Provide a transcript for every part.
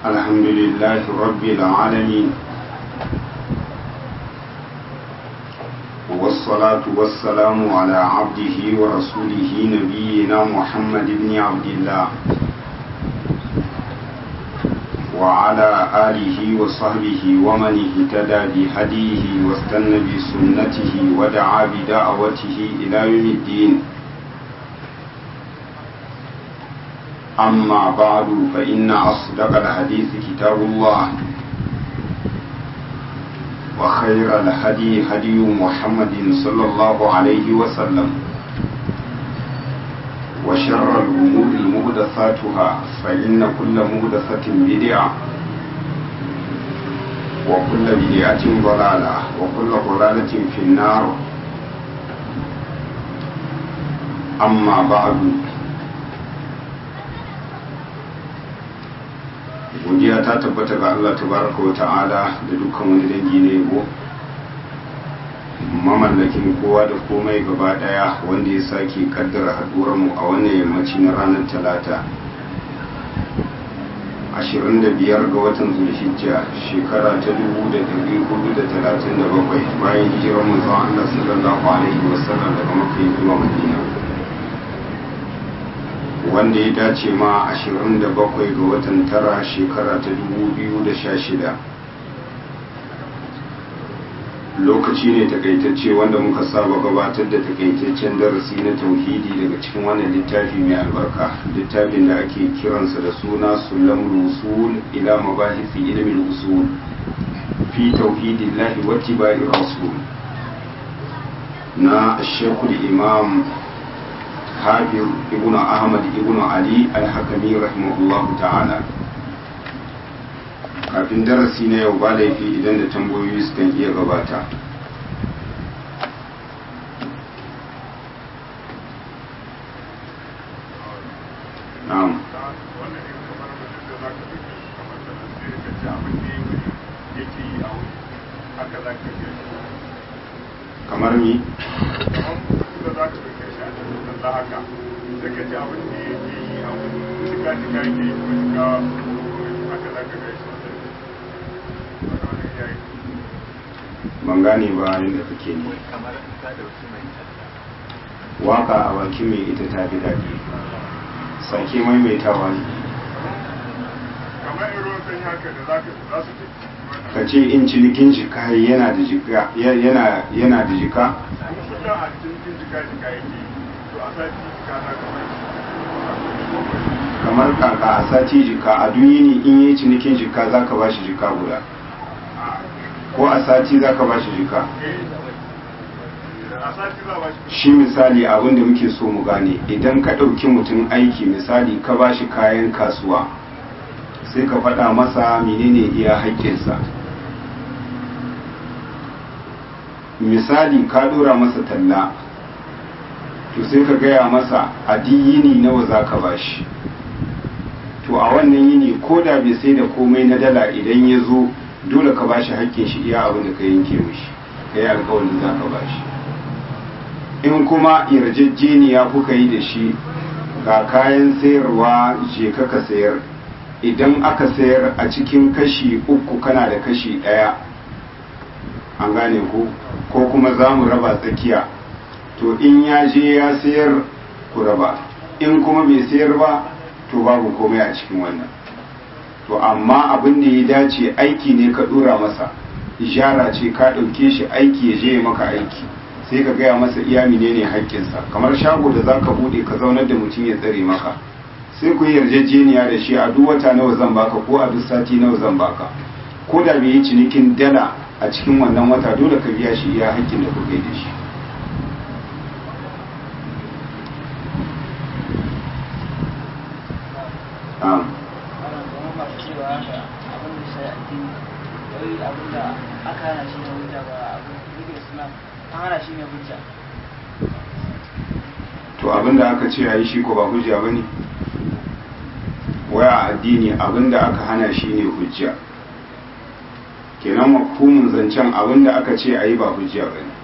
الحمد لله رب العالمين والصلاة والسلام على عبده ورسوله نبينا محمد بن عبد الله وعلى آله وصحبه ومن اهتدى بهديه واستنى بسنته ودعا بدعوته إلى يوم الدين أما بعد فإن أصدق الحديث كتاب الله وخير الهدي هدي محمد صلى الله عليه وسلم وشر الأمور مهدثاتها فإن كل مهدثة بدعة وكل بدعة ضلالة وكل ضلالة في النار أما بعد godiya ta tabbata ga Allah tabaraka wa ta'ala da dukkan wani dangi na yabo mamallakin kowa da komai gaba daya wanda ya sake kaddara haduwar mu a wannan yammaci na ranar talata 25 ga watan zulhijja shekara ta 1437 bayan hijirar manzon Allah sallallahu alaihi wasallam daga makka zuwa madina wanda ya dace ma 27 ga watan tara shekara ta 2016 lokaci ne takaitacce wanda muka saba gabatar da takaitaccen darasi na tauhidi daga cikin wannan littafi mai albarka littafin da ake kiransa da suna sulam usul ila mabahisi ilmin usul fi tauhidillahi wa tibai rasul na shekul imam حافظ ابن أحمد ابن علي الحكمي رحمه الله تعالى kafin darasi na yau ba laifi idan da tambayoyi sukan iya gabata na'am kamar mi da haka da ka ji abin da yake yi a wani shiga shiga yake yi ko shiga haka za ka gaishe ban gane ba yadda kake ne waka a baki mai ita ta fi daɗi sake maimaitawa ne kamar in ruwan sanyi haka da za su ka ce in cinikin jika yana da jika yana yana da jika kuma kullum a cikin jika jika yake yi to a sati jika za ka bai kamar kaka a sati jika a duniya in yi cinikin jika za ka ba shi jika guda ko a sati za ka ba shi jika a sati za ba shi shi misali abin da muke so mu gane idan ka ɗauki mutum aiki misali ka ba shi kayan kasuwa sai ka faɗa masa menene iya haƙƙinsa misali ka ɗora masa talla to sai ka gaya masa a yini nawa za ka ba shi to a wannan yini ko da bai sai da komai na dala idan ya zo dole ka ba shi haƙƙin shi iya abin da ka yanke mishi ka yi alƙawarin za ka ba shi in kuma yarjejeniya kuka yi da shi ga kayan sayarwa je ka ka sayar idan aka sayar a cikin kashi uku kana da kashi ɗaya an gane ku ko kuma za mu raba tsakiya to in ya je ya sayar ku raba in kuma bai sayar ba to babu komai a cikin wannan to amma abin da ya dace aiki ne ka dora masa ishara ce ka ɗauke shi aiki ya je maka aiki sai ka gaya masa iya menene haƙƙinsa kamar shago da za ka buɗe ka zaunar da mutum ya tsare maka sai ku yi yarjejeniya da shi a duk wata nawa zan baka ko a duk sati nawa zan baka ko da bai yi cinikin dala a cikin wannan wata dole ka biya shi iya haƙƙin da kuka yi da shi to abinda aka ce a yi shi ko ba hujja ba ne waya addini abinda aka hana shi ne hujja kenan mafhumin zancen abinda aka ce a yi ba hujja ba ne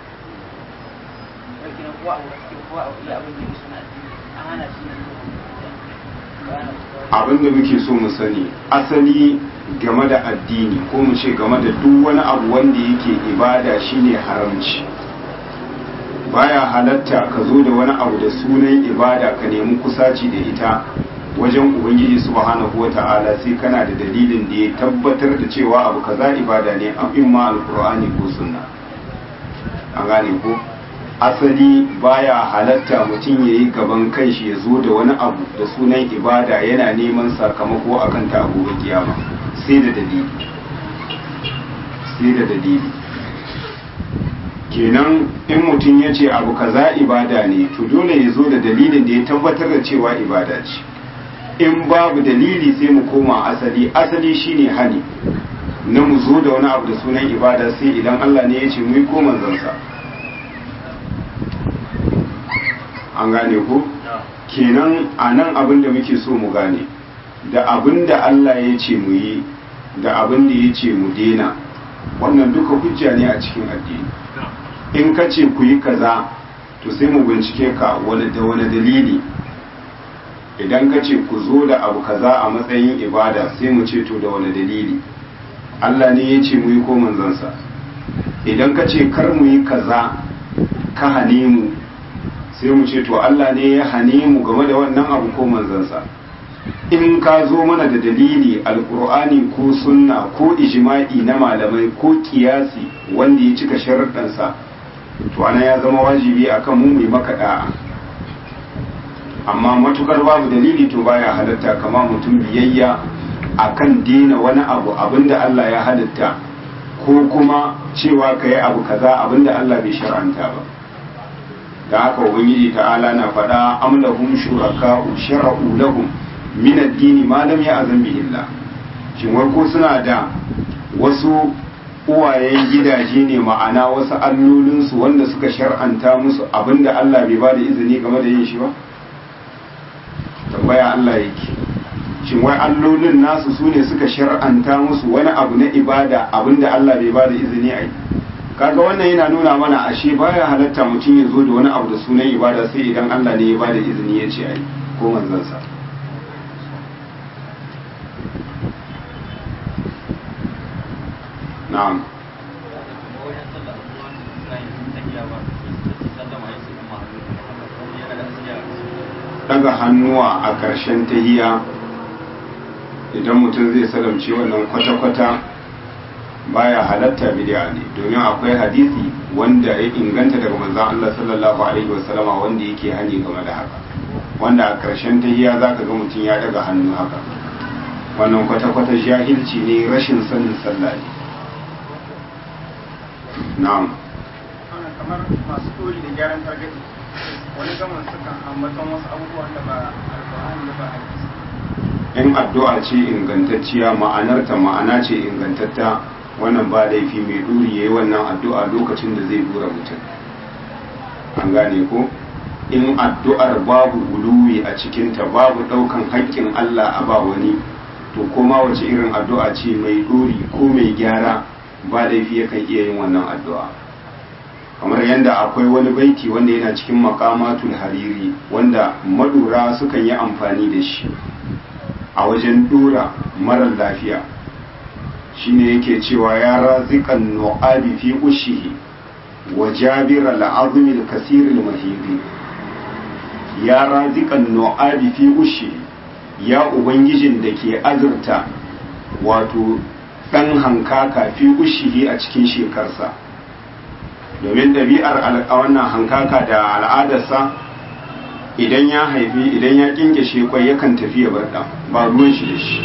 abin da muke so mu sani asali game da addini ko mu ce game da duk wani abu wanda yake ibada shine haramci baya halatta ka zo da wani abu da sunan ibada ka nemi kusaci da ita wajen ubangiji subhanahu wata'ala sai kana da dalilin da ya tabbatar da cewa abu kaza ibada ne a imma alqur'ani ko sunna an gane ko asali baya halatta mutum ya yi gaban kanshi ya zo da wani abu da sunan ibada yana neman sakamako akan ta gobe kiyama sai da dalili sai da dalili kenan in mutum ya ce abu kaza ibada ne to dole ya zo da dalilin da ya tabbatar da cewa ibada ce in babu dalili sai mu koma asali asali shine hani na mu zo da wani abu da sunan ibada sai idan Allah ne ya ce mu yi ko manzansa an gane ko kenan a nan abin da muke so mu gane da abin da Allah ya ce mu yi da abin da ya ce mu dena wannan duka hujja ne a cikin addini in ka ce ku yi kaza to sai mu bincike ka wani da wani dalili idan ka ce ku zo da abu kaza a matsayin ibada sai mu ce to da wani dalili Allah ne ya ce mu yi ko manzansa idan ka ce kar mu yi kaza ka hane mu sai mu ce to Allah ne ya hane mu game da wannan abu ko manzansa in ka zo mana da dalili alkur'ani ko sunna ko ijma'i na malamai ko kiyasi wanda ya cika sharuɗansa to ana ya zama wajibi akan mu mai maka da'a amma matukar babu dalili to baya halatta kama mutum biyayya akan dina wani abu abinda Allah ya halitta ko kuma cewa ka yi abu kaza abinda Allah bai shar'anta ba da haka ubangiji ta'ala na faɗa amlahum shuraka'u shara'u lahum min ad-dini ma lam ya'zan bihi Allah shin wai ko suna da wasu uwayen gidaje ne ma'ana wasu allolinsu wanda suka shar'anta musu abinda Allah bai ba da izini game da yin shi ba tambaya Allah yake shin wai allolin nasu su ne suka shar'anta musu wani abu na ibada abinda Allah bai ba da izini a yi kaga wannan yana nuna mana ashe baya halatta mutum ya zo da wani abu da sunan ibada sai idan Allah ne ya ba da izini ya ce a yi ko manzansa na'am daga hannuwa a ƙarshen tahiya idan mutum zai salamce wannan kwata-kwata baya halatta bid'a ne domin akwai hadisi wanda ya inganta daga manzon Allah sallallahu alaihi wasallama wanda yake hani game da haka wanda a ƙarshen tahiya zaka ga mutum ya daga hannu haka wannan kwata-kwata jahilci ne rashin sanin sallah ne na'am kamar masu tori da gyaran targaɗi wani gaman sukan ambaton wasu abubuwan da ba alƙur'ani da ba hadisi in addu'a ce ingantacciya ma'anarta ma'ana ce ingantatta wannan ba laifi mai duri yayi wannan addu'a lokacin da zai dura mutum an gane ko in addu'ar babu guluwi a cikinta babu ɗaukan haƙƙin Allah a ba wani to koma wace irin addu'a ce mai duri ko mai gyara ba laifi yakan iya yin wannan addu'a kamar yadda akwai wani baiti wanda yana cikin makamatul hariri wanda madura sukan yi amfani da shi a wajen dura marar lafiya shine yake cewa ya raziqan nu'abi fi ushihi wa jabir al-azmi al-kasir al-mahiri ya raziqan nu'abi fi ushihi ya ubangijin da ke azurta wato dan hankaka fi ushihi a cikin shekarsa domin ɗabi'ar wannan hankaka da al'adarsa idan ya haifi idan ya kinkashe kwai yakan tafi ya bar ɗan ba ruwan shi da shi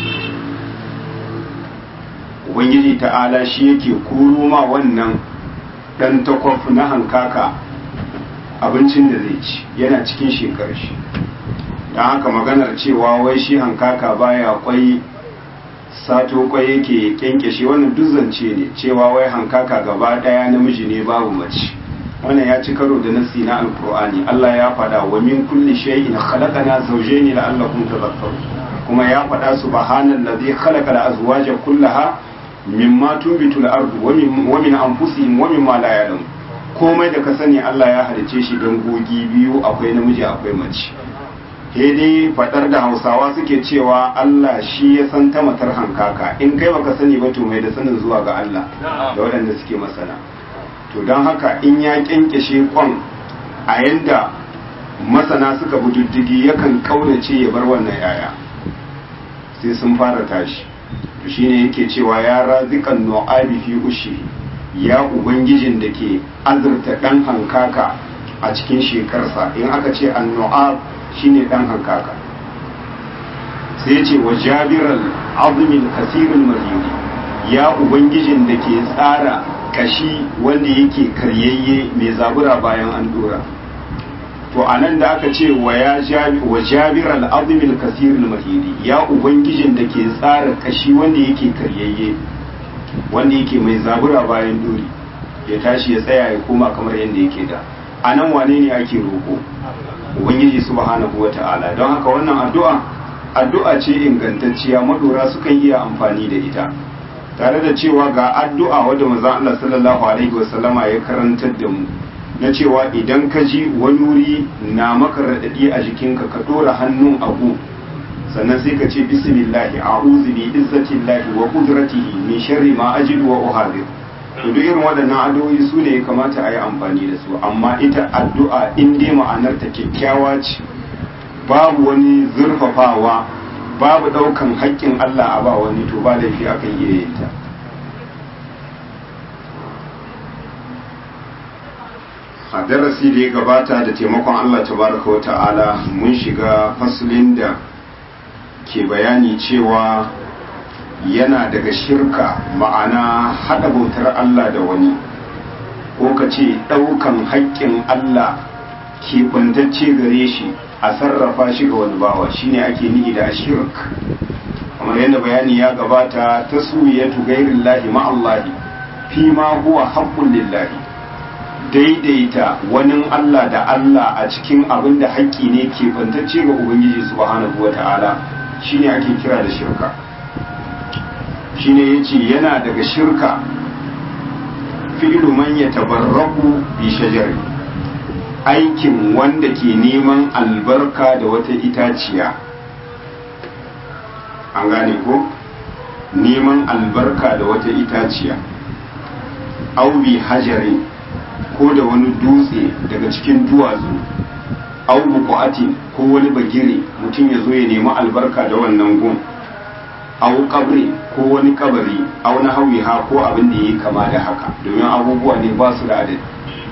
ubangiji ta'ala shi yake koro ma wannan ɗan takwaf na hankaka abincin da zai ci yana cikin shekar shi don haka maganar cewa wai shi hankaka baya kwai sato kwai yake kyankyashe wannan duk zance ne cewa wai hankaka gaba daya namiji ne babu mace wannan ya ci karo da nasi na alkur'ani Allah ya faɗa wa min kulli shay'in khalaqana zawjayn la'allakum tadhakkarun kuma ya faɗa subhanallazi khalaqa al-azwaja kullaha mimma tunbitu al-ardu wa min wa min anfusihim wa mimma la ya'lamun komai da ka sani Allah ya halice shi dangogi biyu akwai namiji akwai mace dai faɗar da hausawa suke cewa Allah shi ya san ta matar hankaka in kai baka sani ba to mai da sanin zuwa ga Allah da waɗanda suke masana to don haka in ya kyankyashe kwan a yanda masana suka bi diddigi yakan kaunace ya bar wannan yaya sai sun fara tashi to shine yake cewa ya razikan nu'abi fi ushi ya ubangijin da ke azurta dan hankaka a cikin shekarsa in aka ce annu'ab shine dan hankaka sai ya ce wa jabiral azumin kasirin mariri ya ubangijin da ke tsara kashi wanda yake karyayye mai zabura bayan an dora to a nan da aka ce wa jabiral azumin kasirin mariri ya ubangijin da ke tsara kashi wanda yake karyayye wanda yake mai zabura bayan dori ya tashi ya tsaya ya koma kamar yadda yake da a nan wane ne ake roƙo ubangiji subhanahu wa ta'ala don haka wannan addu'a addu'a ce ingantacciya madora sukan iya amfani da ita tare da cewa ga addu'a wadda manzon Allah sallallahu alaihi wasallama ya karantar da mu na cewa idan ka ji wani wuri na maka raɗaɗi a jikinka ka ɗora hannun abu sannan sai ka ce bismillahi a'udhu bi izzatillahi wa qudratihi min sharri ma ajidu wa uhadir to duk irin waɗannan addu'o'i su ne ya kamata a yi amfani da su amma ita addu'a in dai ma'anar ta kyakkyawa ce babu wani zurfafawa babu ɗaukan haƙƙin Allah a ba wani to ba laifi akan iya yin ta a darasi da ya gabata da taimakon Allah tabaraka wa ta'ala mun shiga fasulin da ke bayani cewa yana daga shirka ma'ana haɗa bautar Allah da wani ko ka ce ɗaukan haƙƙin Allah ke ɓantacce gare shi a sarrafa shi ga wani bawa shine ake nihi da shirk kamar yadda bayani ya gabata ta suyatu gairin lahi ma'allahi fi ma huwa haƙƙun lillahi daidaita wani Allah da Allah a cikin abin da haƙƙi ne ke ɓantacce ga Ubangiji subhanahu wa ta'ala shine ake kira da shirka shine yace yana daga shirka fi'lu man yatabarraku bi shajari aikin wanda ke neman albarka da wata itaciya an gane ko neman albarka da wata itaciya au bi hajari ko da wani dutse daga cikin duwatsu au buƙatin ko wani bagire mutum ya zo ya nemi albarka da wannan gun au kabri ko wani kabari au na hawiha ko abin da yi kama da haka domin abubuwa ne ba su da adadi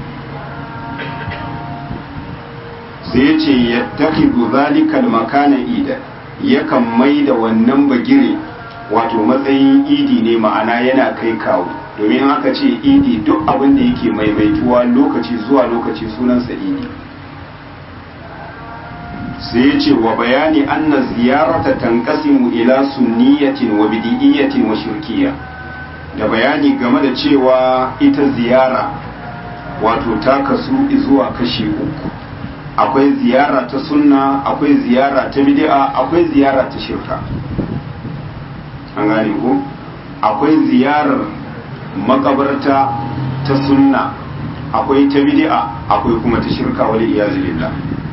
sai ya ce ya tafi zalikal makana ida yakan mai da wannan bagire wato matsayin idi ne ma'ana yana kai kawo domin aka ce idi duk abin da yake maimaituwa lokaci zuwa lokaci sunansa idi sai ya ce wa bayani anna ziyarata tanqasimu ila sunniyatin wa bidiyyatin wa shirkiyya da bayani game da cewa ita ziyara wato ta kasu zuwa kashi uku akwai ziyara ta sunna akwai ziyara ta bid'a akwai ziyara ta shirka an gane ko akwai ziyarar makabarta ta sunna akwai ta bid'a akwai kuma ta shirka wal iyazu billah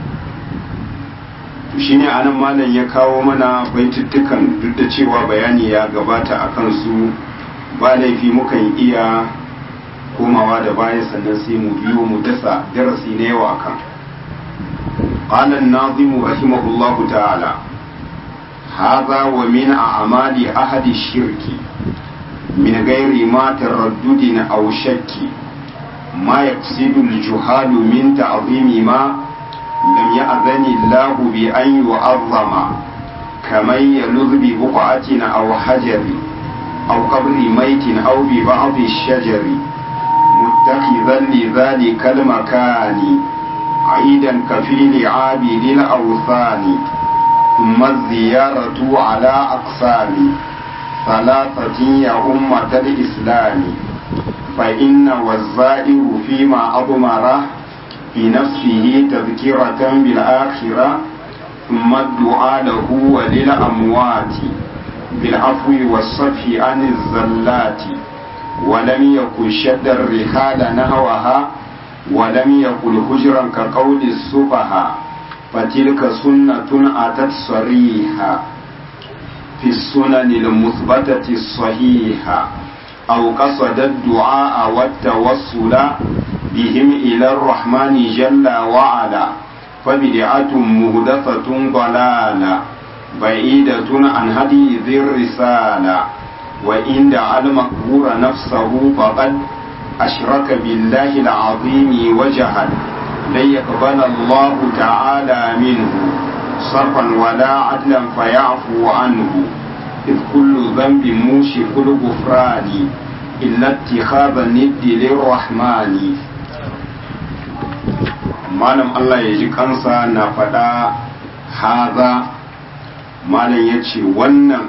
shine anan malam ya kawo mana baituttukan duk da cewa bayani ya gabata a kansu ba laifi mukan iya komawa da baya sannan sai mu biyo mu dasa darasi na yawa akan قال الناظم رحمه الله تعالى هذا ومن أعمال أحد الشرك من غير ما تردد أو شك ما يقصد الجهال من تعظيم ما لم يأذن الله بأن يعظم كمن يلذ ببقعة أو حجر أو قبر ميت أو ببعض الشجر متخذا لذلك المكان عيدا كفيل عابد الأوثان ثم الزيارة على أقسام ثلاثة يا أمة الإسلام فإن والزائر فيما أضمره في نفسه تذكرة بالآخرة ثم الدعاء له وللأموات بالعفو والصفح عن الزلات ولم يكن شد الرحال نهوها ولم يقل هجرا كقول السفهاء فتلك سنة أتت صريحة في السنن المثبتة الصحيحة أو قصد الدعاء والتوصل بهم إلى الرحمن جل وعلا فبدعة مهدفة ضلالة بعيدة عن هدي ذي الرسالة وإن دعا المقبور نفسه فقد أشرك بالله العظيم وجهل لن يقبل الله تعالى منه صرفا ولا عدلا فيعفو عنه إذ كل ذنب موشك الغفران إلا اتخاذ الند للرحمن malam Allah ya ji kansa na faɗa haza malam ya ce wannan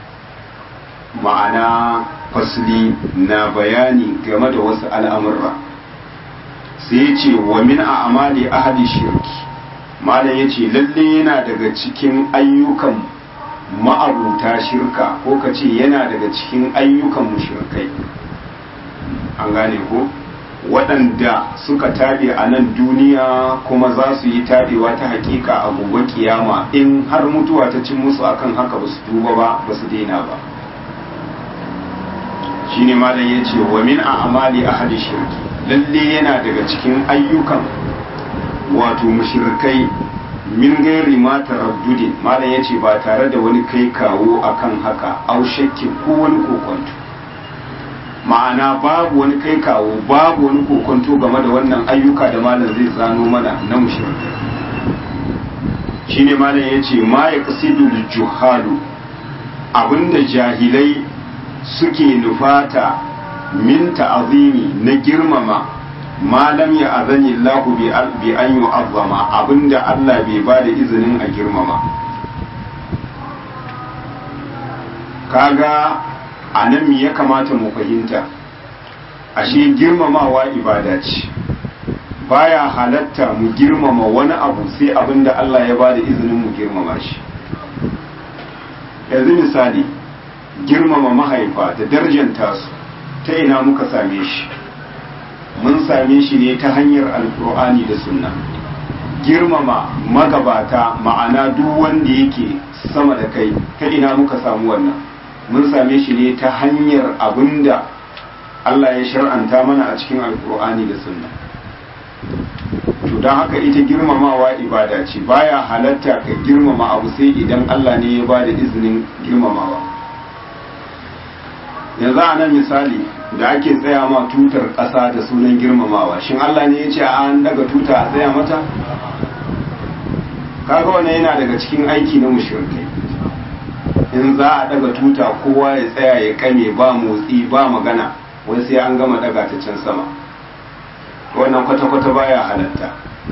ma'ana fasli na bayani game da wasu al'amurra sai ya ce wa min a amali ahli shirki malam ya ce lalle yana daga cikin ayyukan ma'abuta shirka ko ka ce yana daga cikin ayyukan mushrikai an gane ko waɗanda suka tabe a nan duniya kuma za su yi tabewa ta hakika a gobe kiyama in har mutuwa ta cin musu akan haka ba su duba ba ba su daina ba shine malam ya ce wa min a amali ahli shirki lalle yana daga cikin ayyukan wato mushrikai min gairi ma taraddudi malam ya ce ba tare da wani kai kawo akan haka au shakki ko wani kokonto ma'ana babu wani kai kawo babu wani kokonto game da wannan ayyuka da malam zai zano mana na mushrikai shine malam ya ce ma ya kasidu juhalu abinda jahilai suke nufata min ta'azimi na girmama malam ya azani Allah bi an yu'azzama abinda Allah bai ba da izinin a girmama kaga a nan ya kamata mu fahimta ashe girmamawa ibada ce baya halatta mu girmama wani abu sai abinda Allah ya ba da izinin mu girmama shi yanzu misali girmama mahaifa da darjanta su ta ina muka same shi mun same shi ne ta hanyar alkur'ani da sunna girmama magabata ma'ana duk wanda yake sama da kai ta ina muka samu wannan mun same shi ne ta hanyar abinda Allah ya shar'anta mana a cikin alkur'ani da sunna to don haka ita girmamawa ibada ce baya halatta ka girmama abu sai idan Allah ne ya ba da izinin girmamawa yanzu a nan misali da ake tsaya ma tutar ƙasa da sunan girmamawa shin Allah ne ya ce an daga tuta a tsaya mata kaga wannan yana daga cikin aiki na mushrikai in za a daga tuta kowa ya tsaya ya kame ba motsi ba magana wai sai an gama daga ta can sama wannan kwata-kwata baya halatta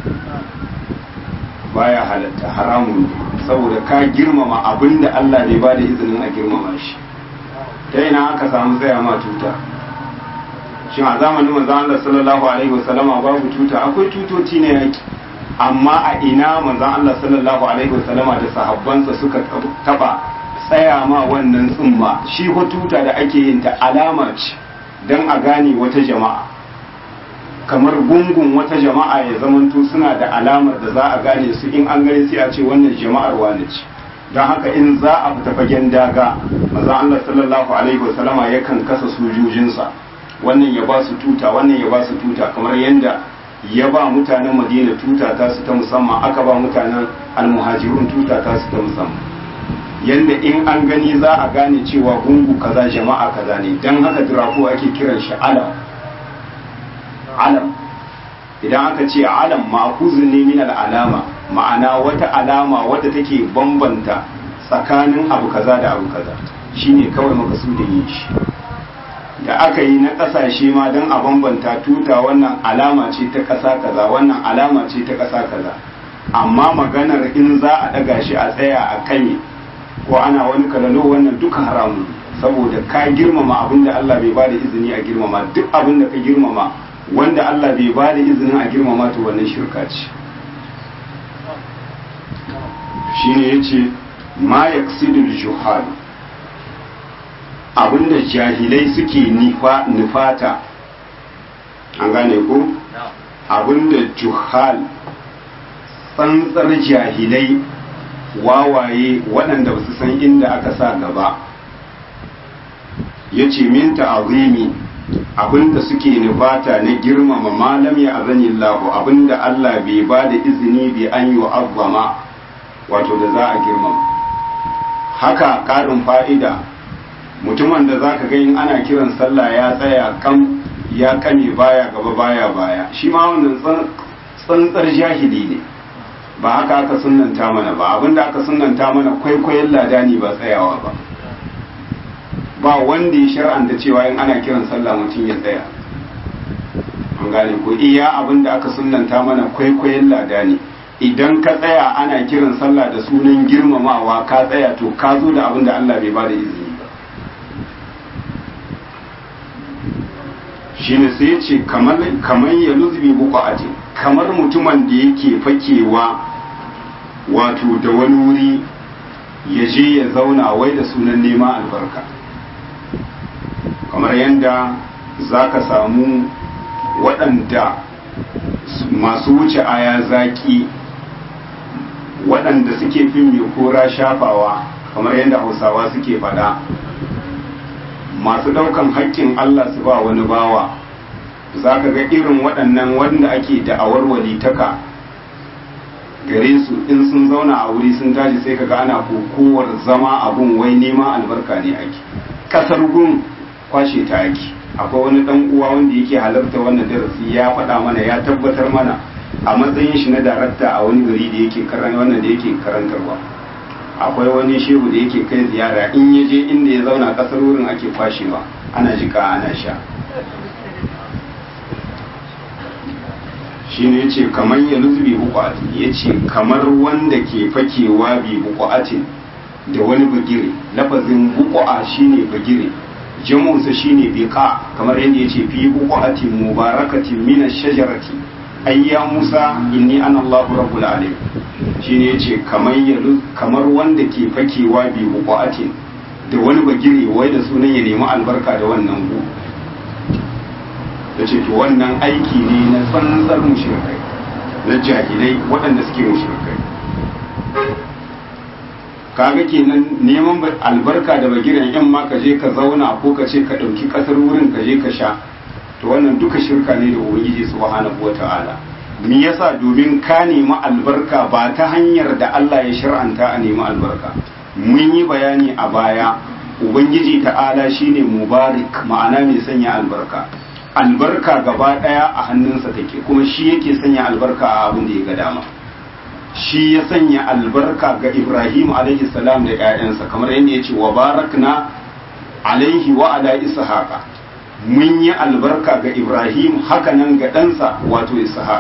baya halatta haramun ne saboda ka girmama abinda Allah bai ba da izinin a girmama shi ta ina aka samu tsaya ma tuta shin a zamanin manzon Allah sallallahu alaihi wasallama babu tuta akwai tutoci ne yaki amma a ina manzon Allah sallallahu alaihi wasallama da sahabbansa suka taba tsaya ma wannan tsumma shi ko tuta da ake yin ta alama ce dan a gane wata jama'a kamar gungun wata jama'a ya zamanto suna da alamar da za a gane su in an gane sai a ce wannan jama'ar wane ce don haka in za a fita fagen daga maza Allah sallallahu alaihi wasallama yakan kasa sojojinsa wannan ya ba su tuta wannan ya ba su tuta kamar yadda ya ba mutanen madina tuta ta su ta musamman aka ba mutanen almuhajirun tuta ta su ta musamman yadda in an gani za a gane cewa gungu kaza jama'a kaza ne don haka dirafo ake kiran shi alam alam idan aka ce alam ma'akuzin ne min al'alama ma'ana wata alama wadda take bambanta tsakanin abu kaza da abu kaza shine kawai makasudin yin shi da aka yi na ƙasashe ma don a bambanta tuta wannan alama ce ta ƙasa kaza wannan alama ce ta ƙasa kaza amma maganar in za a ɗaga shi a tsaya a kame ko ana wani kalalo wannan duka haramun saboda ka girmama abin da Allah bai bada izini a girmama duk abin da ka girmama wanda Allah bai bada izinin a girmama to wannan shirka ce shine yace ma yaqsidul juhal abinda jahilai suke nufata an gane ko abinda juhal tsantsar jahilai wawaye waɗanda ba su san inda aka sa gaba ya ce min ta'azimi abinda suke nufata na girmama malam ya azani lahu abinda Allah bai ba da izini bai an yi wa wato da za a girmama haka ƙarin fa'ida mutumin da za ka in ana kiran sallah ya tsaya kam ya kame baya gaba baya baya shi ma wannan tsantsar jahili ne ba haka aka sunanta mana ba abinda aka sunanta mana kwaikwayon ladani ba tsayawa ba ba wanda ya shar'anta cewa in ana kiran sallah mutum ya tsaya an gane ko iya abinda aka sunanta mana kwaikwayon ladani idan ka tsaya ana kiran sallah da sunan girmamawa ka tsaya to ka zo da abinda Allah bai bada izini ba shine sai ya ce kamar ya luzbi buku aji kamar mutumin da yake fakewa wato da wani wuri ya je ya zauna wai da sunan neman albarka kamar yadda za ka samu waɗanda masu wuce aya zaki waɗanda suke fin mai kora shafawa kamar yadda hausawa suke faɗa masu ɗaukan haƙƙin Allah su ba wani bawa za ka ga irin waɗannan wanda ake da'awar walitaka gare su in sun zauna a wuri sun tashi sai kaga ana kokowar zama abun wai neman albarka ne ake kasar gun kwashe ta ake akwai wani dan uwa wanda yake halarta wannan darasi ya faɗa mana ya tabbatar mana a matsayin shi na darakta a wani gari da yake karan wannan da yake karantarwa akwai wani shehu da yake kai ziyara in ya je inda ya zauna kasar wurin ake kwashewa ana jika ana sha shine yace kamar ya luzbi buƙatin yace kamar wanda ke fakewa bi buƙatin da wani bagire lafazin buƙa shine bagire jamunsa shine biqa kamar yadda yace fi buƙatin mubarakatin min ash-shajarati ayya musa inni ana Allahu rabbul alamin shine yace kamar ya kamar wanda ke fakewa bi buƙatin da wani bagire wai da sunan ya nemi albarka da wannan gu da ce to wannan aiki ne na tsantsar mushrikai na jahilai waɗanda suke mushrikai kaga kenan neman albarka da bagiran yan ma ka je ka zauna ko ka ce ka ɗauki ƙasar wurin ka je ka sha to wannan duka shirka ne da ubangiji subhanahu wata'ala me yasa domin ka nemi albarka ba ta hanyar da Allah ya shar'anta a nemi albarka mun yi bayani a baya ubangiji ta'ala shine mubarak ma'ana mai sanya albarka albarka gaba daya a hannunsa take kuma shi yake sanya albarka a abin da ya ga dama shi ya sanya albarka ga Ibrahim alaihi salam da ƴaƴansa kamar yadda ya ce wa barakna alaihi wa ala ishaqa mun yi albarka ga Ibrahim haka nan ga ɗansa wato ishaq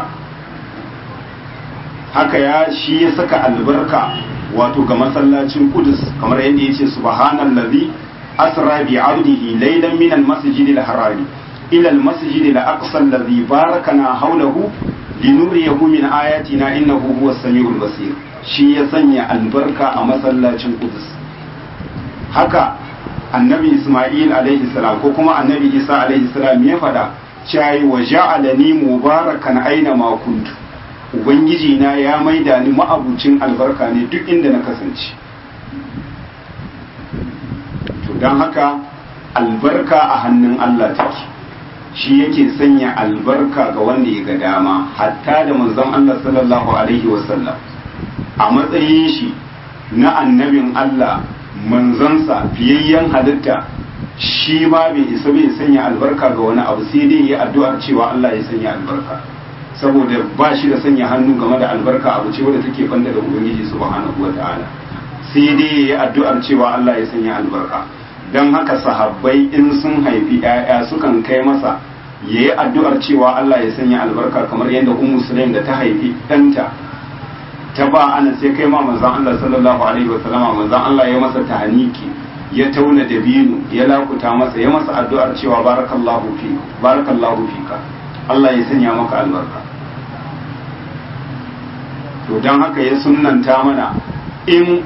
haka ya shi ya saka albarka wato ga masallacin Qudus kamar yadda ya ce subhanallazi asra bi 'abdihi laylan min al-masjidil harami إلى المسجد الأقصى الذي باركنا حوله لنريه من آياتنا إنه هو السميع البصير shi ya sanya albarka a masallacin Qudus haka annabi Ismail alaihi salam ko kuma annabi Isa alaihi salam ya fada cewa wa ja'alani mubarakan aina ma kuntu ubangiji na ya maida ni ma'abucin albarka ne duk inda na kasance to dan haka albarka a hannun Allah take shi yake sanya albarka ga wanda ya ga dama hatta da manzon Allah sallallahu alaihi wasallam a matsayin shi na annabin Allah manzansa fiyayyen halitta shi ma bai isa bai sanya albarka ga wani abu sai dai ya addu'ar cewa Allah ya sanya albarka saboda ba shi da sanya hannu game da albarka abu ce wadda take banda da ubangiji subhanahu wataala sai dai ya addu'ar cewa Allah ya sanya albarka don haka sahabbai in sun haifi ‘ya'ya sukan kai masa ya yi addu'ar cewa Allah ya sanya albarka kamar yadda ummu sulaim da ta haifi ɗanta ta ba ana sai kai ma manzan Allah sallallahu alaihi wa sallama manzan Allah ya masa tahaniki ya tauna dabino ya lakuta masa ya masa addu'ar cewa barakallahu fi barakallahu fika Allah ya sanya maka albarka to don haka ya sunnanta mana in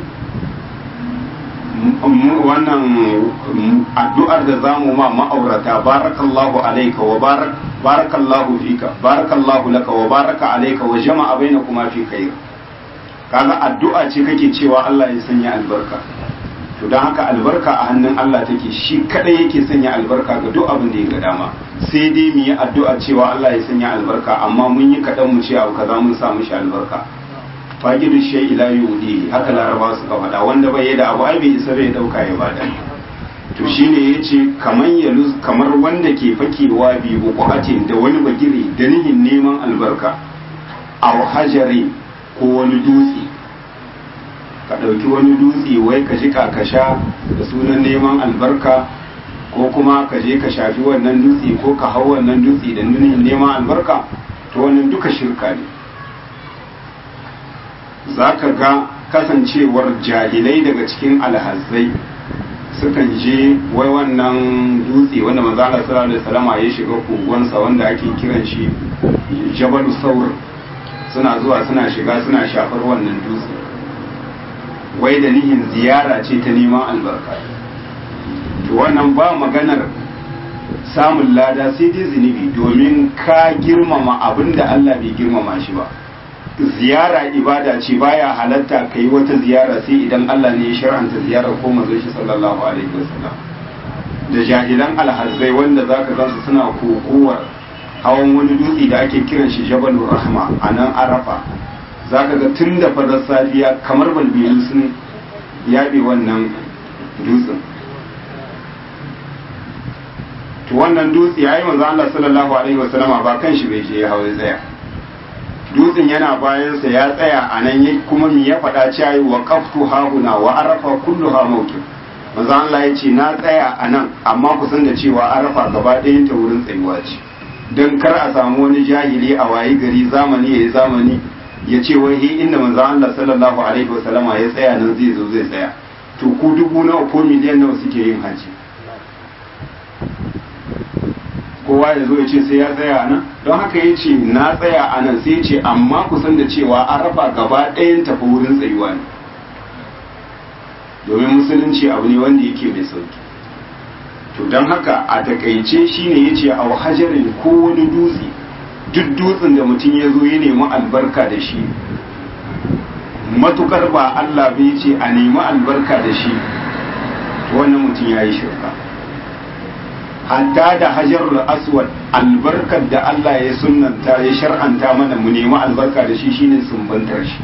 wannan addu'ar da zamu ma ma'aurata barakallahu alayka wa barak barakallahu fika barakallahu laka wa baraka alayka wa jama'a bainakuma fi khair kaga addu'a ce kake cewa Allah ya sanya albarka to don haka albarka a hannun Allah take shi kadai yake sanya albarka ga duk abin da ya ga dama sai dai mu yi addu'a cewa Allah ya sanya albarka amma mun yi kaɗan mu ce abu kaza mun sa mishi albarka fagidu shay ila yudi haka laraba suka faɗa wanda bai yi da abu ai bai isa bai dauka ya bada to shine yace kaman ya kamar wanda ke fakewa bi buqatin da wani bagire da nihin neman albarka aw hajari ko wani dutse ka ɗauki wani dutse wai ka jika ka sha da sunan neman albarka ko kuma ka je ka shafi wannan dutse ko ka hau wannan dutse da nunin neman albarka to wannan duka shirka ne za ka ga kasancewar jahilai daga cikin alhazai sukan je wai wannan dutse wanda manzo Allah sallallahu alaihi wasallam ya shiga kogonsa wanda ake kiran shi Jabal Saur suna zuwa suna shiga suna shafar wannan dutse wai da nihin ziyara ce ta neman albarka to wannan ba maganar samun lada sai dai zunubi domin ka girmama abin da Allah bai girmama shi ba ziyara ibada ce baya halatta ka yi wata ziyara sai idan Allah ne ya shar'anta ziyarar ko manzon shi sallallahu alaihi wasallam da jahilan alhazai wanda zaka gansu suna kokowar hawan wani dutse da ake kiran shi jabalur rahma a nan arafa zaka ga tun da farar safiya kamar balbilu sun yaɓe wannan dutsen to wannan dutse yayi manzo Allah sallallahu alaihi wasallama ba kan shi bai je ya hawo tsaya dutsen yana bayansa ya tsaya a nan ya kuma mi ya faɗa cewa wa qaftu hahuna wa arafa kulluha mawqif manzo Allah ya ce na tsaya a nan amma ku san da cewa arafa gaba ɗayan ta wurin tsayuwa ce dan kar a samu wani jahili a wayi gari zamani yayi zamani ya ce wai he inda manzo Allah sallallahu alaihi wasallama ya tsaya nan zai zo zai tsaya to ku dubu nawa ko miliyan nawa suke yin haji kowa ya zo ya ce sai ya tsaya a nan don haka ya ce na tsaya a nan sai ya ce amma kusan da cewa an raba gaba ɗayan tafi wurin tsayuwa ne domin musulunci abu ne wanda yake mai sauki to don haka a takaice shine ya ce a hajarin ko wani dutse duk dutsen da mutum ya zo ya nemi albarka da shi matukar ba Allah bai ce a nemi albarka da shi wannan mutum ya yi shirka hatta da hajarul aswad albarkar da Allah ya sunnanta ya shar'anta mana mu nemi albarka da shi shine sumbantar shi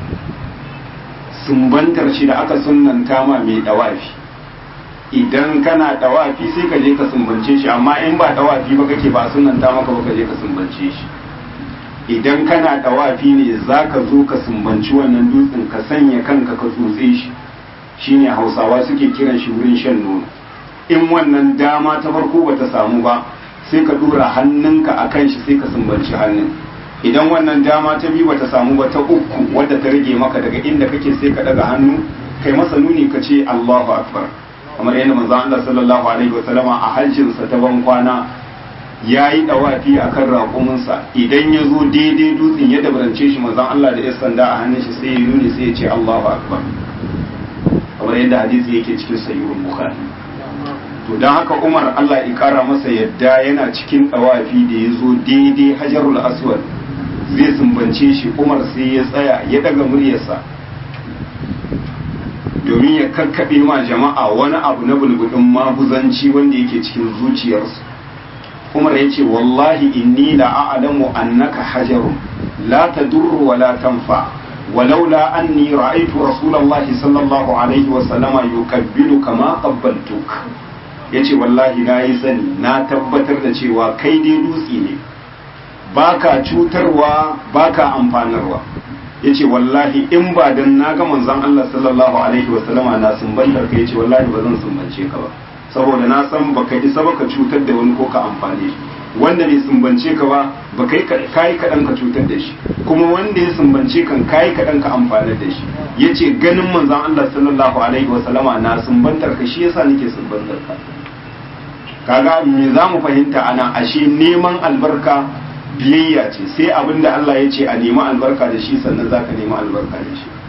sumbantar shi da aka sunnanta ma mai dawafi idan kana dawafi sai ka je ka sumbance shi amma in ba dawafi ba kake ba sunnanta maka ba ka je ka sumbance shi idan kana dawafi ne zaka zo ka sumbanci wannan dutsen ka sanya kanka ka tsotse shi shine hausawa suke kiran shi wurin shan nono in wannan dama ta farko bata samu ba sai ka dora hannunka a kan shi sai ka sumbanci hannun idan wannan dama ta biyu bata samu ba ta uku wadda ta rage maka daga inda kake sai ka daga hannu kai masa nuni ka ce Allahu akbar kamar yadda manzon Allah sallallahu alaihi wasallama a hajjin sa ta ban kwana yayi dawafi akan raƙuminsa idan ya zo daidai dutsen ya dabarance shi manzon Allah da ya sanda a hannun shi sai ya nuni sai ya ce Allahu akbar kamar yadda hadisi yake cikin sahihul bukhari to don haka umar allah ya kara masa yadda yana cikin ɗawafi da ya zo daidai hajarul aswad zai sumbance shi umar sai ya tsaya ya daga muryarsa domin ya kakkaɓe ma jama'a wani abu na bulbudin maguzanci wanda yake cikin zuciyarsu umar ya ce wallahi inni la a'lamu annaka hajarun la tadurru wa la tanfa ولولا أني رأيت رسول الله صلى الله عليه وسلم يقبلك ما قبلتك yace wallahi na yi sani na tabbatar da cewa kai dai dutse ne baka cutarwa baka amfanarwa yace wallahi in ba dan na ga manzon Allah sallallahu alaihi wasallama na sumbantar ka yace wallahi ba zan sumbance ka ba saboda na san baka isa baka cutar da wani ko ka amfane shi wanda bai sumbance ka ba ba kai kai kaɗan ka cutar da shi kuma wanda ya sumbance kan kai kaɗan ka amfanar da shi yace ganin manzon Allah sallallahu alaihi wa sallama na sumbantar ka shi yasa nake sumbantar ka kaga me za mu fahimta ana ashe neman albarka biyayya ce sai abin da Allah ya ce a nemi albarka da shi sannan zaka nemi albarka da shi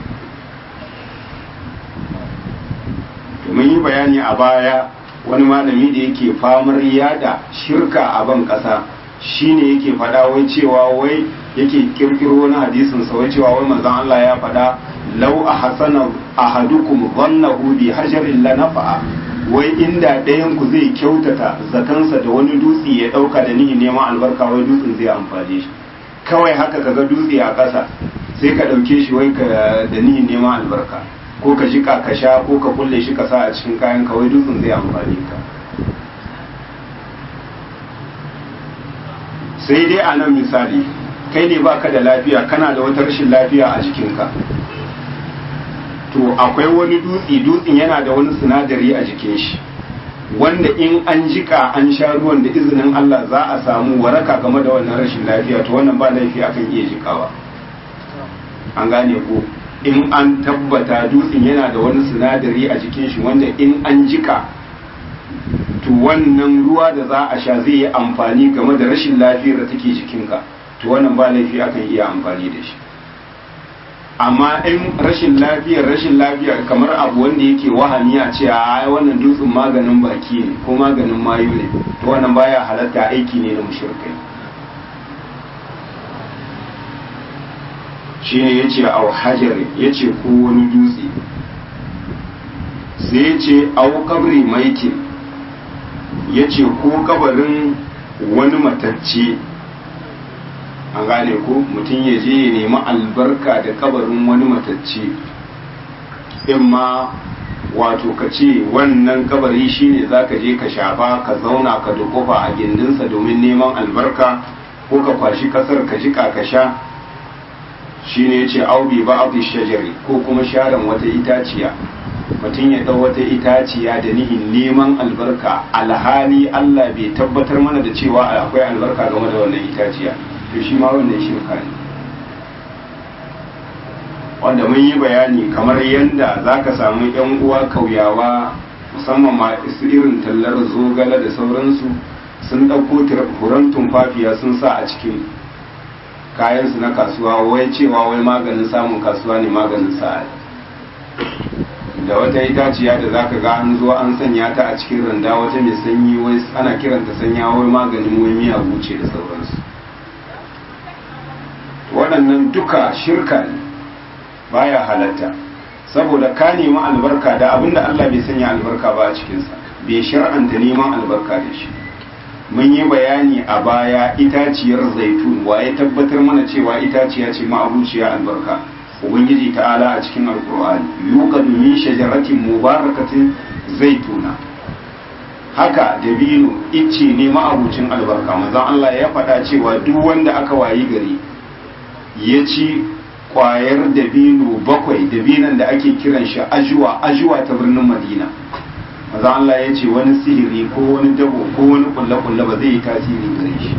to mun yi bayani a baya wani malami da yake famar yada shirka a ban ƙasa shine yake faɗa wai cewa wai yake kirkiro wani hadisin sa wai cewa wai manzon Allah ya faɗa law ahsana ahadukum dhannahu bi hajarin la nafa'a wai inda ɗayan ku zai kyautata zatansa da wani dutse ya ɗauka da nihin neman albarka wai dutsen zai amfane shi kawai haka kaga dutse a ƙasa sai ka ɗauke shi wai ka da nihin neman albarka ko ka jika ka sha ko ka kulle shi ka sa a cikin kayan ka wai dutsen zai amfane ka sai dai a nan misali kai ne baka da lafiya kana da wata rashin lafiya a jikinka to akwai wani dutse dutsen yana da wani sinadari a jikin shi wanda in an jika an sha ruwan da izinin Allah za a samu waraka game da wannan rashin lafiya to wannan ba laifi akan iya jikawa an gane ko in an tabbata dutsen yana da wani sinadari a jikin shi wanda in an jika to wannan ruwa da za a sha zai yi amfani game da rashin lafiyar da take jikinka to wannan ba laifi akan iya amfani da shi amma in rashin lafiyar rashin lafiya kamar abu wanda yake wahani a ce a wannan dutsen maganin baki ne ko maganin mayu ne to wannan baya halatta aiki ne na mushrikai shine yace au hajar yace ko wani dutse sai yace au kabri maitin yace ko kabarin wani matacce an gane ko mutum ya je ya nemi albarka da kabarin wani matacce in ma wato ka ce wannan kabari shine za ka je ka shafa ka zauna ka dukufa a gindinsa domin neman albarka ko ka kwashi kasar ka jika ka sha shine ya ce aubi ba abu shajari ko kuma sharan wata itaciya mutum ya ɗau wata itaciya da nihin neman albarka alhali allah bai tabbatar mana da cewa akwai albarka game da wannan itaciya to shi ma wannan shirka ne wanda mun yi bayani kamar yadda za ka samu yan uwa kauyawa musamman ma su irin tallar zogala da sauransu sun ɗauko furen tumfafiya sun sa a cikin kayansu na kasuwa wai cewa wai maganin samun kasuwa ne maganin sa'a da wata itaciya da za ka ga an zo an sanya ta a cikin randa wata mai sanyi wai ana kiranta sanya wai maganin wai miya buce da sauransu waɗannan duka shirka ne baya halatta saboda ka nemi albarka da abinda Allah bai sanya albarka ba a cikinsa bai shar'anta neman albarka da shi mun yi bayani a baya itaciyar zaitun ya tabbatar mana cewa itaciya ce ma'abuciya albarka ubangiji ta'ala a cikin alkur'ani yuqadu min shajaratin mubarakatin zaituna haka dabino icce ne ma'abucin albarka manzon Allah ya faɗa cewa duk wanda aka wayi gari ya ci kwayar dabino bakwai dabinan da ake kiran shi ajuwa ajuwa ta birnin madina maza Allah ya ce wani sihiri ko wani dabo ko wani kulle-kulle ba zai yi tasiri gare shi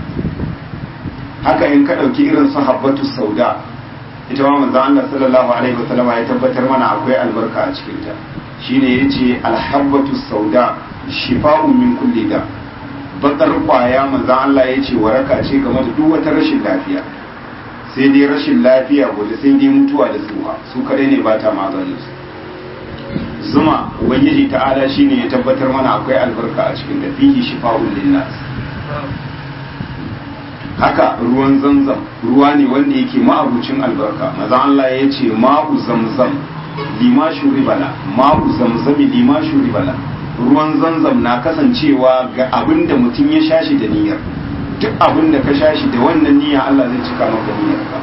haka in ka ɗauki irin su habbatu sauda ita ma manzo Allah sallallahu alaihi wasallam ya tabbatar mana akwai albarka a cikin ta shine yace alhabbatu sauda shifa'un min kulli da bakar kwaya manzo Allah yace waraka ce game da duk wata rashin lafiya sai dai rashin lafiya gobe sai dai mutuwa da tsuha su kadai ne ba ta maganin su zuma ubangiji ta'ala shine ya tabbatar mana akwai albarka a cikin da fihi shifa'un linnas haka ruwan zamzam ruwa ne wanda yake ma'abucin albarka maza Allah ya ce ma'u zamzam lima shuribala ma'u zamzami lima shuribala ruwan zamzam na kasancewa ga abin da mutum ya shashi da niyyar duk abin da ka shashi da wannan niyya Allah zai cika maka niyyar ka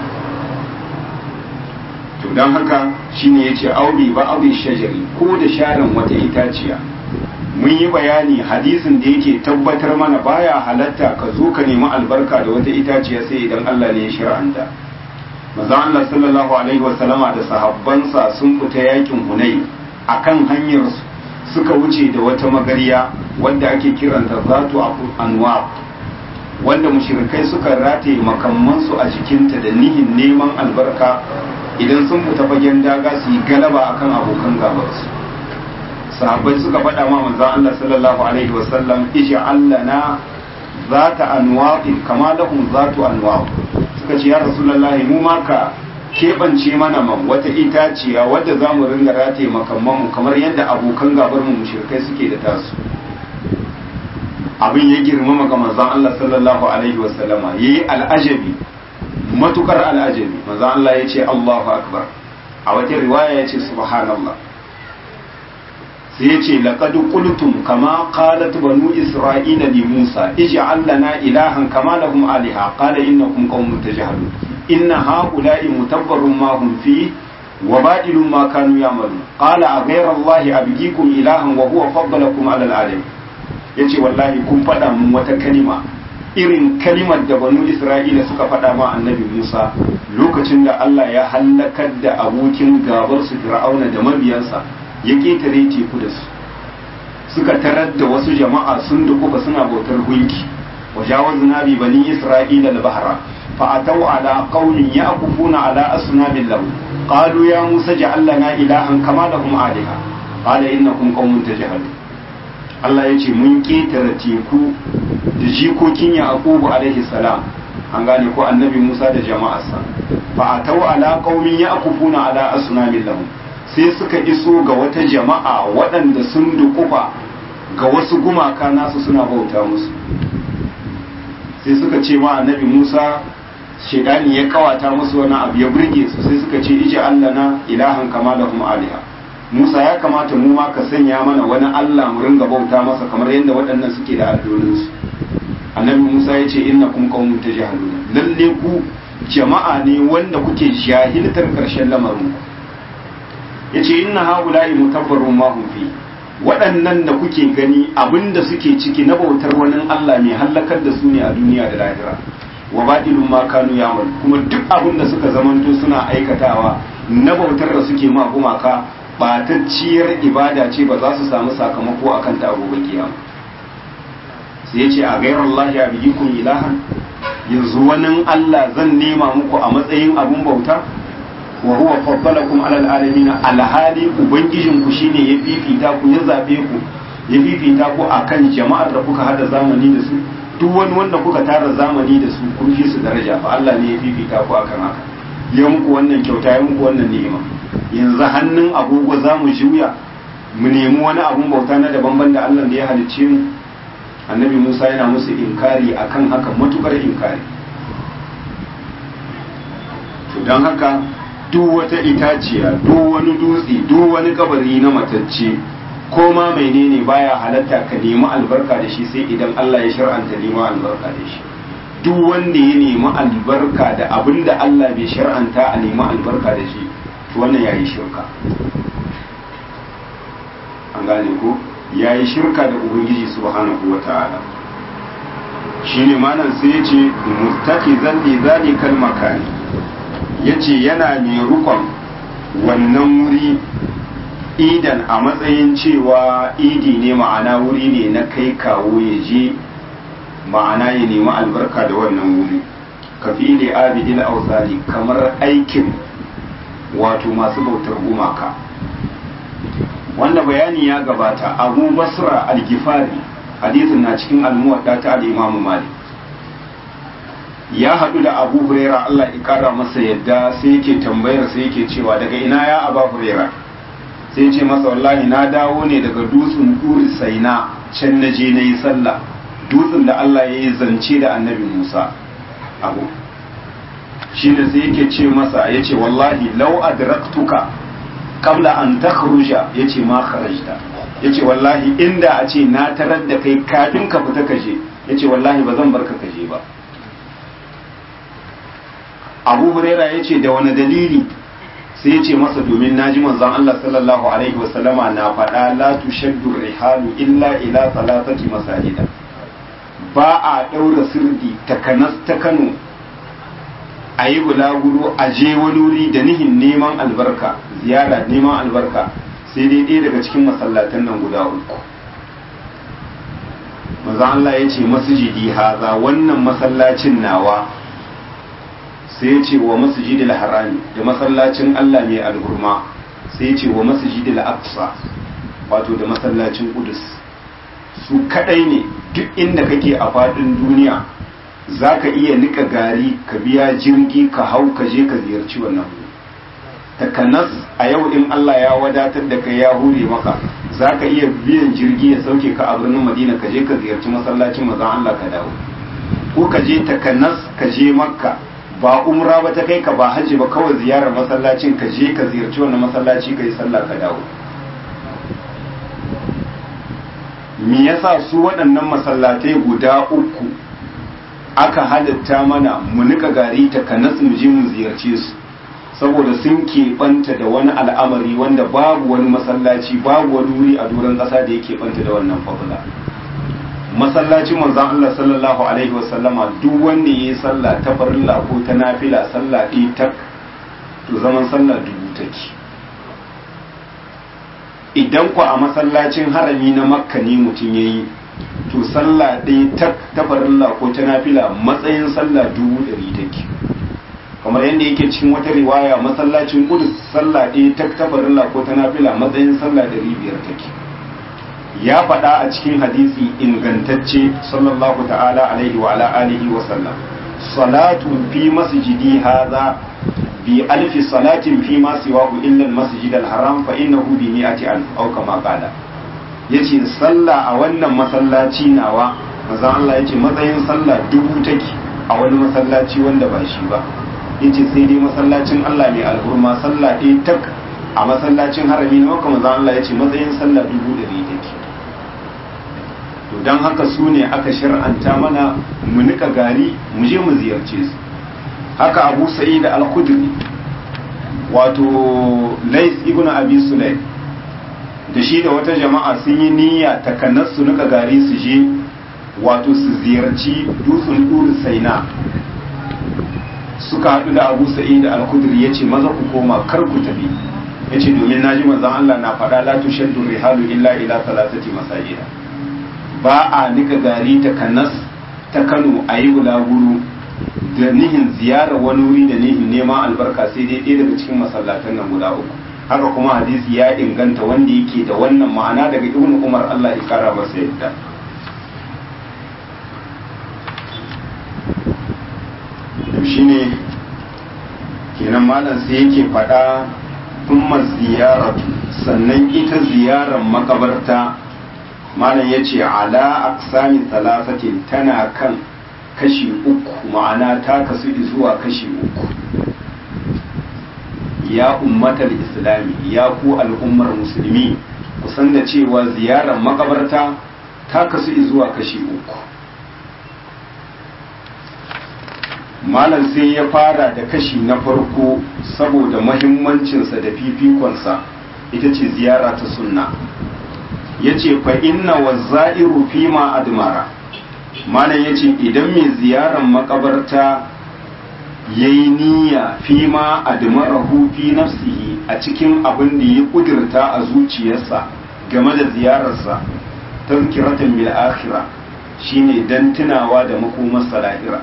to don haka shine yace auri ba auri shajari ko da sharan wata itaciya mun yi bayani hadisin da yake tabbatar mana baya halatta ka zo ka nemi albarka da wata itaciya sai idan Allah ne ya shir'anta manzon Allah sallallahu alaihi wasallama da sahabbansa sun fita yakin Hunay akan hanyar suka wuce da wata magariya wanda ake kiranta zatu anwa wanda mushrikai suka rataye makamansu a jikinta da nihin neman albarka idan sun fita fagen daga su yi galaba akan abokan gabarsu sahabbai suka faɗa ma manzon Allah sallallahu alaihi wasallam isha Allah na zata anwaqin kama lahum zatu anwaq suka ce ya rasulullahi mu ma ka keɓance mana man wata itaciya wadda za mu ringa rataye makamman mu kamar yadda abokan gabar mu mushrikai suke da tasu abin ya girmama ga manzon Allah sallallahu alaihi wasallama yayi al'ajabi matukar al'ajabi manzon Allah ya ce Allahu akbar a wata riwaya ya ce subhanallah sai ya ce laqad qultum kama qalat banu isra'ila li musa ij'al lana ilahan kama lahum aliha qala innakum qaumun tajhalun inna haula'i mutabbarun ma hum fi wa badilun ma kanu ya'malun qala a ghayra allahi abghikum ilahan wa huwa faddalakum 'ala al'alamin yace wallahi kun faɗa mun wata kalima irin kalimar da banu isra'ila suka faɗa ma annabi musa lokacin da allah ya hallakar da abokin gabar su fir'auna da mabiyansa ya ƙetare teku da su suka tarar da wasu jama'a sun dukufa suna bautar gunki wa jawazna bi bani isra'ila al-bahra fa ataw ala qaumin yaqufuna ala asnamin lahu qalu ya musa ja'al lana ilahan kama lahum aliha qala innakum qaumun tajhalun Allah ya ce mun ƙetare teku da jikokin Yaqubu alaihi salam an gane ko annabi Musa da jama'arsa fa atau ala qaumin yaqufuna ala asnamin lahum sai suka iso ga wata jama'a waɗanda sun dukufa ga wasu gumaka nasu suna bauta musu sai suka ce ma annabi Musa shedani ya kawata musu wani abu ya burge su sai suka ce ije Allah na ilahan kama lahum aliha Musa ya kamata mu ma ka sanya mana wani Allah mu ringa bauta masa kamar yadda waɗannan suke da allolinsu annabi Musa ya ce innakum qaumun tajhalun lalle ku jama'a ne wanda kuke jahiltar karshen lamarin ku yace inna haula'i mutabbarun ma hum fi waɗannan da kuke gani abinda suke ciki na bautar wani Allah mai halakar da su ne a duniya da lahira wa badilun ma kanu yamal kuma duk abinda suka zamanto suna aikatawa na bautar da suke ma gumaka batacciyar ibada ce ba za su samu sakamako akan ta gobe kiyama sai ya ce a gairar Allah ya biyi kun ilahan yanzu wani Allah zan nema muku a matsayin abun bauta wa huwa faddalakum alal alamin alhali ubangijin ku shine ya fifita ku ya zabe ku ya fifita ku akan jama'ar da kuka hada zamani da su duk wani wanda kuka tara zamani da su kun fi su daraja fa Allah ne ya fifita ku akan haka ya muku wannan kyauta ya muku wannan ni'ima yanzu hannun agogo za mu juya mu nemi wani abun bauta na daban ban da Allah da ya halicce mu annabi Musa yana musu inkari akan haka matukar inkari to don haka duk wata itaciya duk wani dutse duk wani kabari na matacce ko ma menene baya halatta ka nemi albarka da shi sai idan Allah ya shar'anta neman albarka da shi duk wanda ya nemi albarka da abin da Allah bai shar'anta a nemi albarka da shi to wannan yayi shirka an gane ko yayi shirka da ubangiji subhanahu wata'ala shine malam sai ya ce mustaqizan li zalikal makani yace yana mai rukon wannan wuri idan a matsayin cewa idi ne ma'ana wuri ne na kai kawo ya je ma'ana ya nemi albarka da wannan wuri ka fi ile abidil ausali kamar aikin wato masu bautar gumaka wanda bayani ya gabata abu basra al-gifari hadisin na cikin almuwadda ta al-imam malik ya haɗu da abu huraira allah ya kara masa yadda sai yake tambayar sai yake cewa daga ina ya aba huraira sai ce masa wallahi na dawo ne daga dutsen duri saina can na je na yi sallah dutsen da Allah ya yi zance da annabi Musa abu shi ne sai yake ce masa ya ce wallahi lau adraktuka kabla an takhruja ya ce ma kharajta ya ce wallahi inda a ce na tarar da kai kafin ka fita kaje ya ce wallahi ba zan barka kaje ba abu huraira ya ce da wani dalili sai ya ce masa domin na ji manzon Allah sallallahu alaihi wasallama na faɗa la tushaddu rihalu illa ila salatati masajida ba a ɗaura sirdi takanas ta Kano a yi bulaguro a je wani wuri da nihin neman albarka ziyara neman albarka sai dai ɗaya daga cikin masallatan nan guda uku manzon Allah ya ce masjidi haza wannan masallacin nawa sai ya ce wa masjidil harami da masallacin Allah mai alhurma sai ya ce wa masjidil aqsa wato da masallacin Qudus su kadai ne duk inda kake a fadin duniya zaka iya nika gari ka biya jirgi ka hau ka je ka ziyarci wannan takanas a yau in Allah ya wadatar da kai ya hure maka zaka iya biyan jirgi ya sauke ka a birnin Madina ka je ka ziyarci masallacin manzon Allah ka dawo ko ka je takanas ka je Makka ba umra ba ta kai ka ba hajji ba kawai ziyarar masallacin ka je ka ziyarci wannan masallaci ka yi sallah ka dawo me yasa su waɗannan masallatai guda uku aka halitta mana mu nika gari ta kanas mu je mu ziyarce su saboda sun keɓanta da wani al'amari wanda babu wani masallaci babu wani wuri a doron ƙasa da ya keɓanta da wannan fadula masallacin manzon Allah sallallahu alaihi wasallama duk wanda ya yi sallah ta farilla ko ta nafila sallah ɗaya tak to zaman sallah dubu take idan ku a masallacin harami na makka ne mutum ya yi to sallah ɗaya tak ta farilla ko ta nafila matsayin sallah dubu ɗari take kamar yadda yake cikin wata riwaya masallacin kudus sallah ɗaya tak ta farilla ko ta nafila matsayin sallah ɗari biyar take ya faɗa a cikin hadisi ingantacce sallallahu ta'ala alaihi wa ala alihi wa sallam salatu fi masjidi hadha bi alfi salatin fi ma siwahu illa al-masjid al-haram fa innahu bi mi'ati alf aw kama qala yace sallah a wannan masallaci nawa manzon Allah yace matsayin sallah dubu take a wani masallaci wanda ba shi ba yace sai dai masallacin Allah mai alhurma sallah ɗaya tak a masallacin harami na Makka manzon Allah yace matsayin sallah dubu ɗari take to dan haka su ne aka shar'anta mana mu nika gari mu je mu ziyarce su haka Abu Sa'id al-Khudri wato Lais ibn Abi Sulaim da shi da wata jama'a sun yi niyya takanas su nika gari su je wato su ziyarci dutsen Dur Saina suka haɗu da Abu Sa'id al-Khudri yace maza ku koma kar ku tafi yace domin naji manzon Allah na faɗa la tushaddu rihalu illa ila salatati masajida ba a nika gari ta kanas ta Kano a yi bulaguro da nihin ziyarar wani wuri da nihin neman albarka sai dai ɗaya daga cikin masallatan nan guda uku haka kuma hadisi ya inganta wanda yake da wannan ma'ana daga ibn umar Allah ya kara masa yadda to shine kenan malam sai yake faɗa kuma ziyaratu sannan ita ziyarar makabarta malam ya ce ala aksami talafatin tana kan kashi uku ma'ana ta kasu zuwa kashi uku ya ummatar islami ya ku al'ummar musulmi kusan da cewa ziyarar makabarta ta kasu zuwa kashi uku malam sai ya fara da kashi na farko saboda mahimmancinsa da fifikonsa ita ce ziyara ta sunna ya ce fa inna wa za'iru fi ma admara malam ya ce idan mai ziyarar makabarta ya yi niyya fi ma admarahu fi nafsihi a cikin abin da ya kudurta a zuciyarsa game da ziyararsa tazkiratan bil akhirah shine dan tunawa da makomar salahira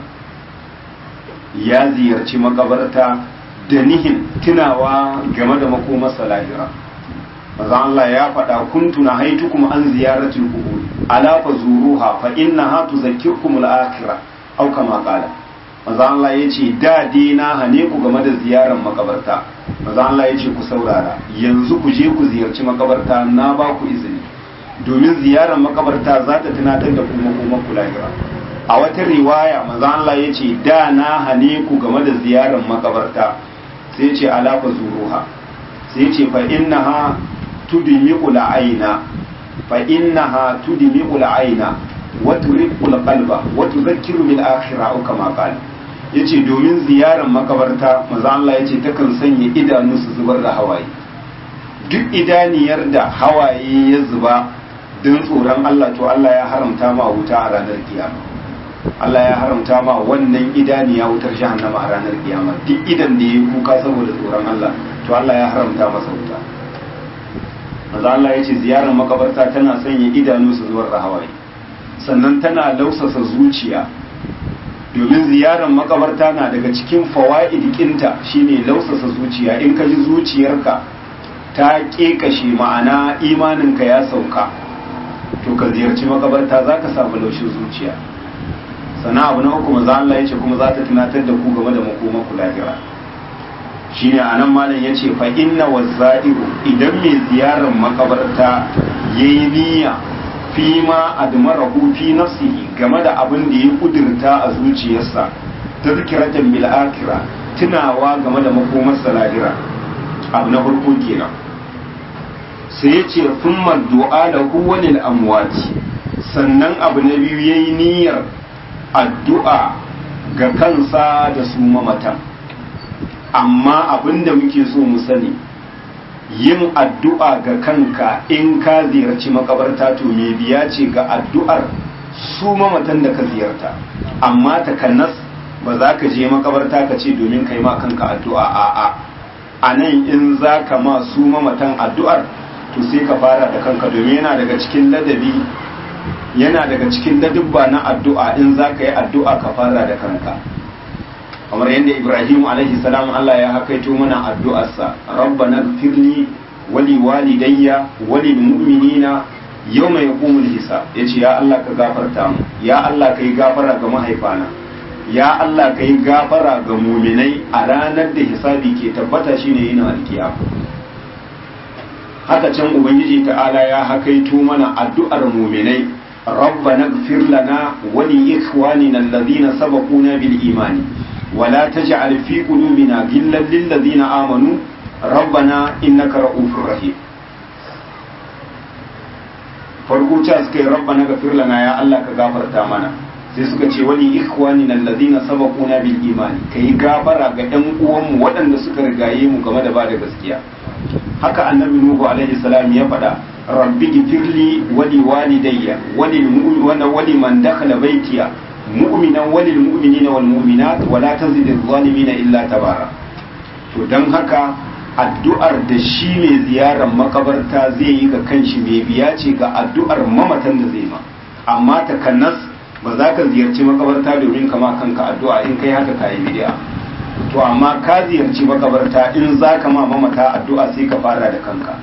ya ziyarci makabarta da nihin tunawa game da makomar salahira maza Allah ya faɗa kuntu na haitukum an ziyaratul qubur ala fazuruha fa innaha tuzakkirkum al-akhirah aw kama qala maza Allah yace da dai na hane ku game da ziyarar makabarta maza Allah yace ku saurara yanzu ku je ku ziyarci makabarta na ba ku izini domin ziyarar makabarta za ta tunatar da ku makomar ku lahira a wata riwaya maza Allah yace da na hane ku game da ziyarar makabarta sai ce ala fazuruha sai ce fa innaha tudmi'u al-aina fa innaha tudmi'u al-aina wa turiqu al-qalba wa tudhakkiru bil akhirah aw kama qala yace domin ziyarar makabarta manzo Allah yace takan sanya idanu su zubar da hawaye duk idaniyar da hawaye ya zuba don tsoron Allah to Allah ya haramta ma wuta a ranar kiyama Allah ya haramta ma wannan idaniya wutar jahannama a ranar kiyama duk idan da ya kuka saboda tsoron Allah to Allah ya haramta masa wuta maza Allah ya ce ziyarar makabarta tana sanya idanu su zuwar da hawaye sannan tana lausasa zuciya domin ziyarar makabarta na daga cikin fawa'id kinta shine lausasa zuciya in ka ji zuciyarka ta kekashe ma'ana imaninka ya sauka to ka ziyarci makabarta za ka samu laushin zuciya sannan abu na uku maza Allah ya ce kuma za ta tunatar da ku game da makoma ku lahira shine anan malam ya ce fa inna wazza'iru idan mai ziyarar makabarta yayi niyya fi ma admarahu fi nafsihi game da abin da ya kudurta a zuciyarsa tazkiratan bil akhirah tunawa game da makomar lahira abu na farko kenan sai ya ce thumma du'a lahu walil amwati sannan abu na biyu yayi niyyar addu'a ga kansa da su mamatan amma abinda muke so mu sani yin addu'a ga kanka in ka ziyarci makabarta to me biya ce ga addu'ar su mamatan da ka ziyarta amma takannas ba za ka je makabarta ka ce domin kai ma kanka addu'a a'a a nan in za ka ma su mamatan addu'ar to sai ka fara da kanka domin yana daga cikin ladabi yana daga cikin ladubba na addu'a in za ka yi addu'a ka fara da kanka kamar yadda ibrahim alaihi salam Allah ya hakaito mana addu'arsa rabbana firli wali walidayya wali mu'minina yawma yaqumul hisab yace ya Allah ka gafarta mu ya Allah kai gafara ga mahaifana ya Allah kai gafara ga mu'minai a ranar da hisabi ke tabbata shine yin alkiyama haka can ubangiji ta'ala ya hakaito mana addu'ar mu'minai ربنا اغفر لنا ولإخواننا الذين سبقونا بالإيمان ولا تجعل في قلوبنا غلا للذين آمنوا ربنا إنك رؤوف رحيم farko ta suka yi rabbana gafir lana ya Allah ka gafarta mana sai suka ce wani ikhwani nan ladina sabaquna bil imani kai gafara ga ɗan uwanmu waɗanda suka rigaye mu game da ba da gaskiya haka annabi nuhu alaihi salam ya faɗa rabbi gifirli wali walidayya wali mu'mina wali man dakhala baytiya mu'minan walil mu'minina wal mu'minat wala tazid adh-dhalimina illa tabara to dan haka addu'ar da shi mai ziyarar makabarta zai yi ga kanshi mai biya ce ga addu'ar mamatan da zai ma amma takannas ba za ka ziyarci makabarta domin kama kanka addu'a in kai haka kayi bid'a to amma ka ziyarci makabarta in za ka ma mamata addu'a sai ka fara da kanka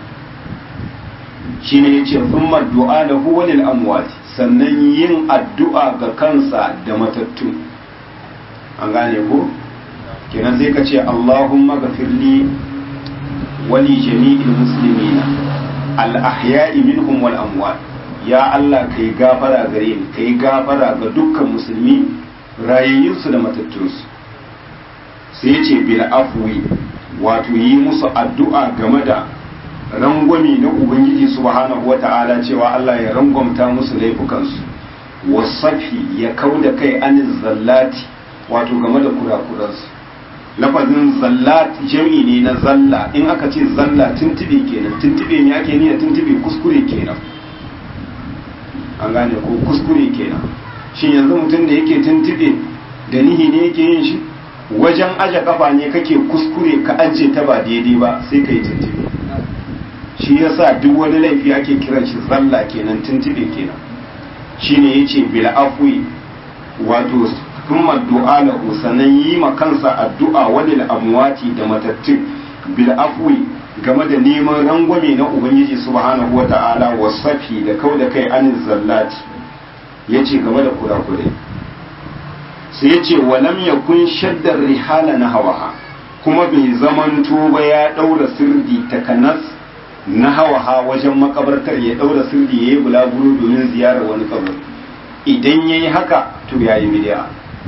shine yace thumma du'a lahu walil amwat sannan yin addu'a ga kansa da matattu an gane ko kenan sai ka ce Allahumma ghafirli wali jami'il muslimina al ahya'i minhum wal amwat ya Allah kai gafara gare ni kai gafara ga dukkan musulmi rayayyunsu da matattunsu sai ce bil afwi wato yi musu addu'a game da rangwami na ubangiji subhanahu wata'ala cewa Allah ya rangwamta musu laifukansu wasafi ya kau da kai anin zallati wato game da kurakuransu lafazin zallat jam'i ne na zalla in aka ce zalla tuntube kenan tuntube ne ake niyya tuntube kuskure kenan an gane ko kuskure kenan shin yanzu mutum da yake tuntube da nihi ne yake yin shi wajen aje kafa ne kake kuskure ka ajiye ta ba daidai ba sai ka yi tuntube shi yasa duk wani laifi ake kiran shi zalla kenan tuntube kenan shine yace bil afwi wato kuma du'a lahu sanan yi ma kansa addu'a walil amwati da matattun bil afwi game da neman rangwame na ubangiji subhanahu wata'ala wasafi da kau da kai anin zallati yace game da kurakurai sai yace walam yakun shaddar rihala na hawaha kuma bai zamanto ba ya daura sirdi takanas na hawaha wajen makabartar ya daura sirdi yayi bulaguro domin ziyarar wani kabari idan yayi haka to yayi bid'a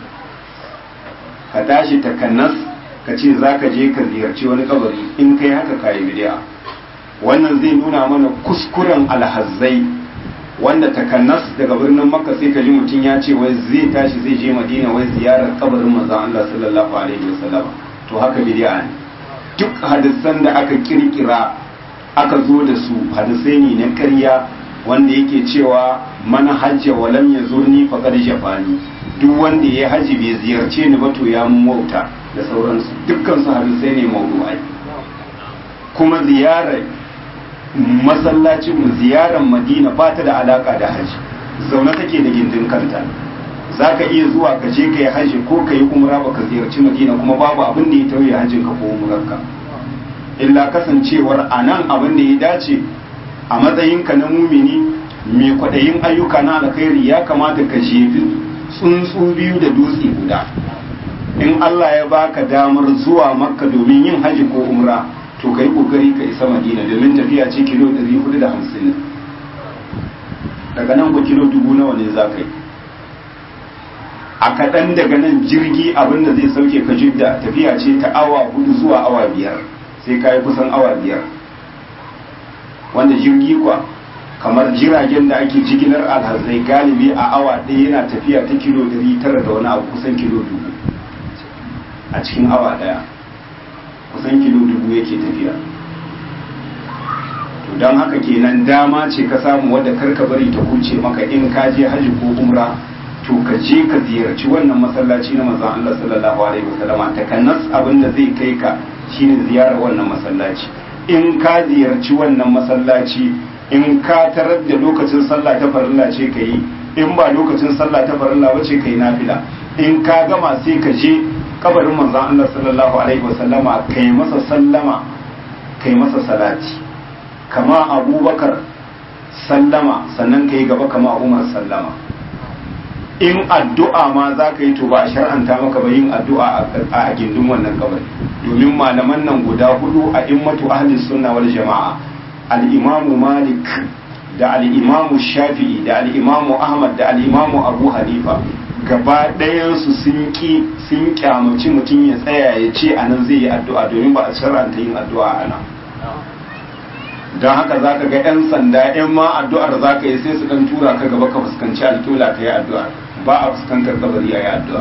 ka tashi takanas ka ce za ka je ka ziyarci wani kabari in kai haka kayi bid'a wannan zai nuna mana kuskuren alhazzai wanda takanas daga birnin makka sai ka ji mutum ya ce wai zai tashi zai je madina wai ziyarar kabarin manzon Allah sallallahu alaihi wasallam to haka bid'a ne duk hadisan da aka kirkira aka zo da su hadisai ne na ƙarya wanda yake cewa mana hajja walam yazurni faqad jafani duk wanda ya haji bai ziyarce ni ba to ya mun wauta da sauransu dukkan su hadisai ne mawdu'ai kuma ziyarar masallacin mu ziyarar madina ba ta da alaka da haji zaune take da gindin kanta za ka iya zuwa ka je ka yi haji ko ka yi umra ba ka ziyarci madina kuma babu abin da ya tauye hajjin ka ko umrarka illa kasancewar a nan abin da ya dace a matsayinka na mumini mai kwaɗayin ayyuka na alkhairi ya kamata ka jefi tsuntsu biyu da dutse guda in Allah ya baka damar zuwa makka domin yin haji ko umra to kai kokari ka isa madina domin tafiya ce kilo 450 daga nan ku kilo dubu nawa ne za ka yi a kaɗan daga nan jirgi abin da zai sauke ka jidda tafiya ce ta awa hudu zuwa awa biyar sai ka yi kusan awa biyar wanda jirgi kwa kamar jiragen da ake jigilar alhazai galibi a awa ɗaya yana tafiya ta kilo 900 da wani abu kusan kilo dubu a cikin awa ɗaya kusan kilo dubu yake tafiya to don haka kenan dama ce ka samu wadda karka bari ta huce maka in ka je hajji ko umra to ka je ka ziyarci wannan masallaci na manzon Allah sallallahu alaihi wasallama takanas abin da zai kai ka shine ziyarar wannan masallaci in ka ziyarci wannan masallaci in ka tarar da lokacin sallah ta farilla ce ka yi in ba lokacin sallah ta farilla wace ka yi nafila in ka gama sai ka je kabarin manzon Allah sallallahu alaihi wasallama kai masa sallama kai masa salati kama abubakar sallama sannan ka yi gaba kama umar sallama in addu'a ma za ka yi to ba a shar'anta maka ba yin addu'a a gindin wannan kabari domin malaman nan guda hudu a immatu ahli sunna wal jama'a al-imamu malik da al-imamu shafi'i da al-imamu ahmad da al-imamu abu hanifa gaba ɗayansu sun ki sun kyamaci mutum ya tsaya ya ce a nan zai yi addu'a domin ba a shar'anta yin addu'a a nan don haka za ka ga 'yan sanda 'yan ma addu'ar za ka yi sai su ɗan tura ka gaba ka fuskanci alƙibla ka yi addu'a ba a fuskantar kabari a yi addu'a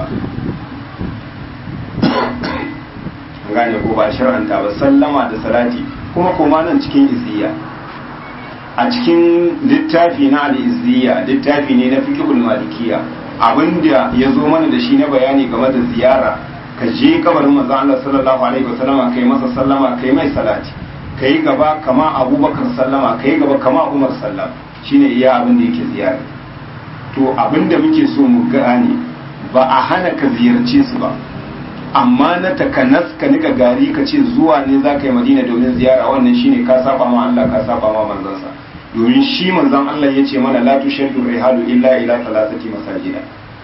gane ko ba shar'anta ba sallama da salati kuma koma nan cikin izziya a cikin littafi na al'izziya littafi ne na fiqhul malikiya abinda ya zo mana da shi na bayani game da ziyara ka je kabarin manzon Allah sallallahu alaihi wasallama kai masa sallama kai mai salati kai gaba kama abubakar sallama kai gaba kama umar sallam shine iya abin da yake ziyara to abin da muke so mu gane ba a hana ka ziyarce su ba amma na takanas ka nika gari ka ce zuwa ne za ka yi madina domin ziyara wannan shine ka saba ma Allah ka saba ma manzansa domin shi manzon Allah ya ce mana la tushaddu rihalu illa ila thalathati masajida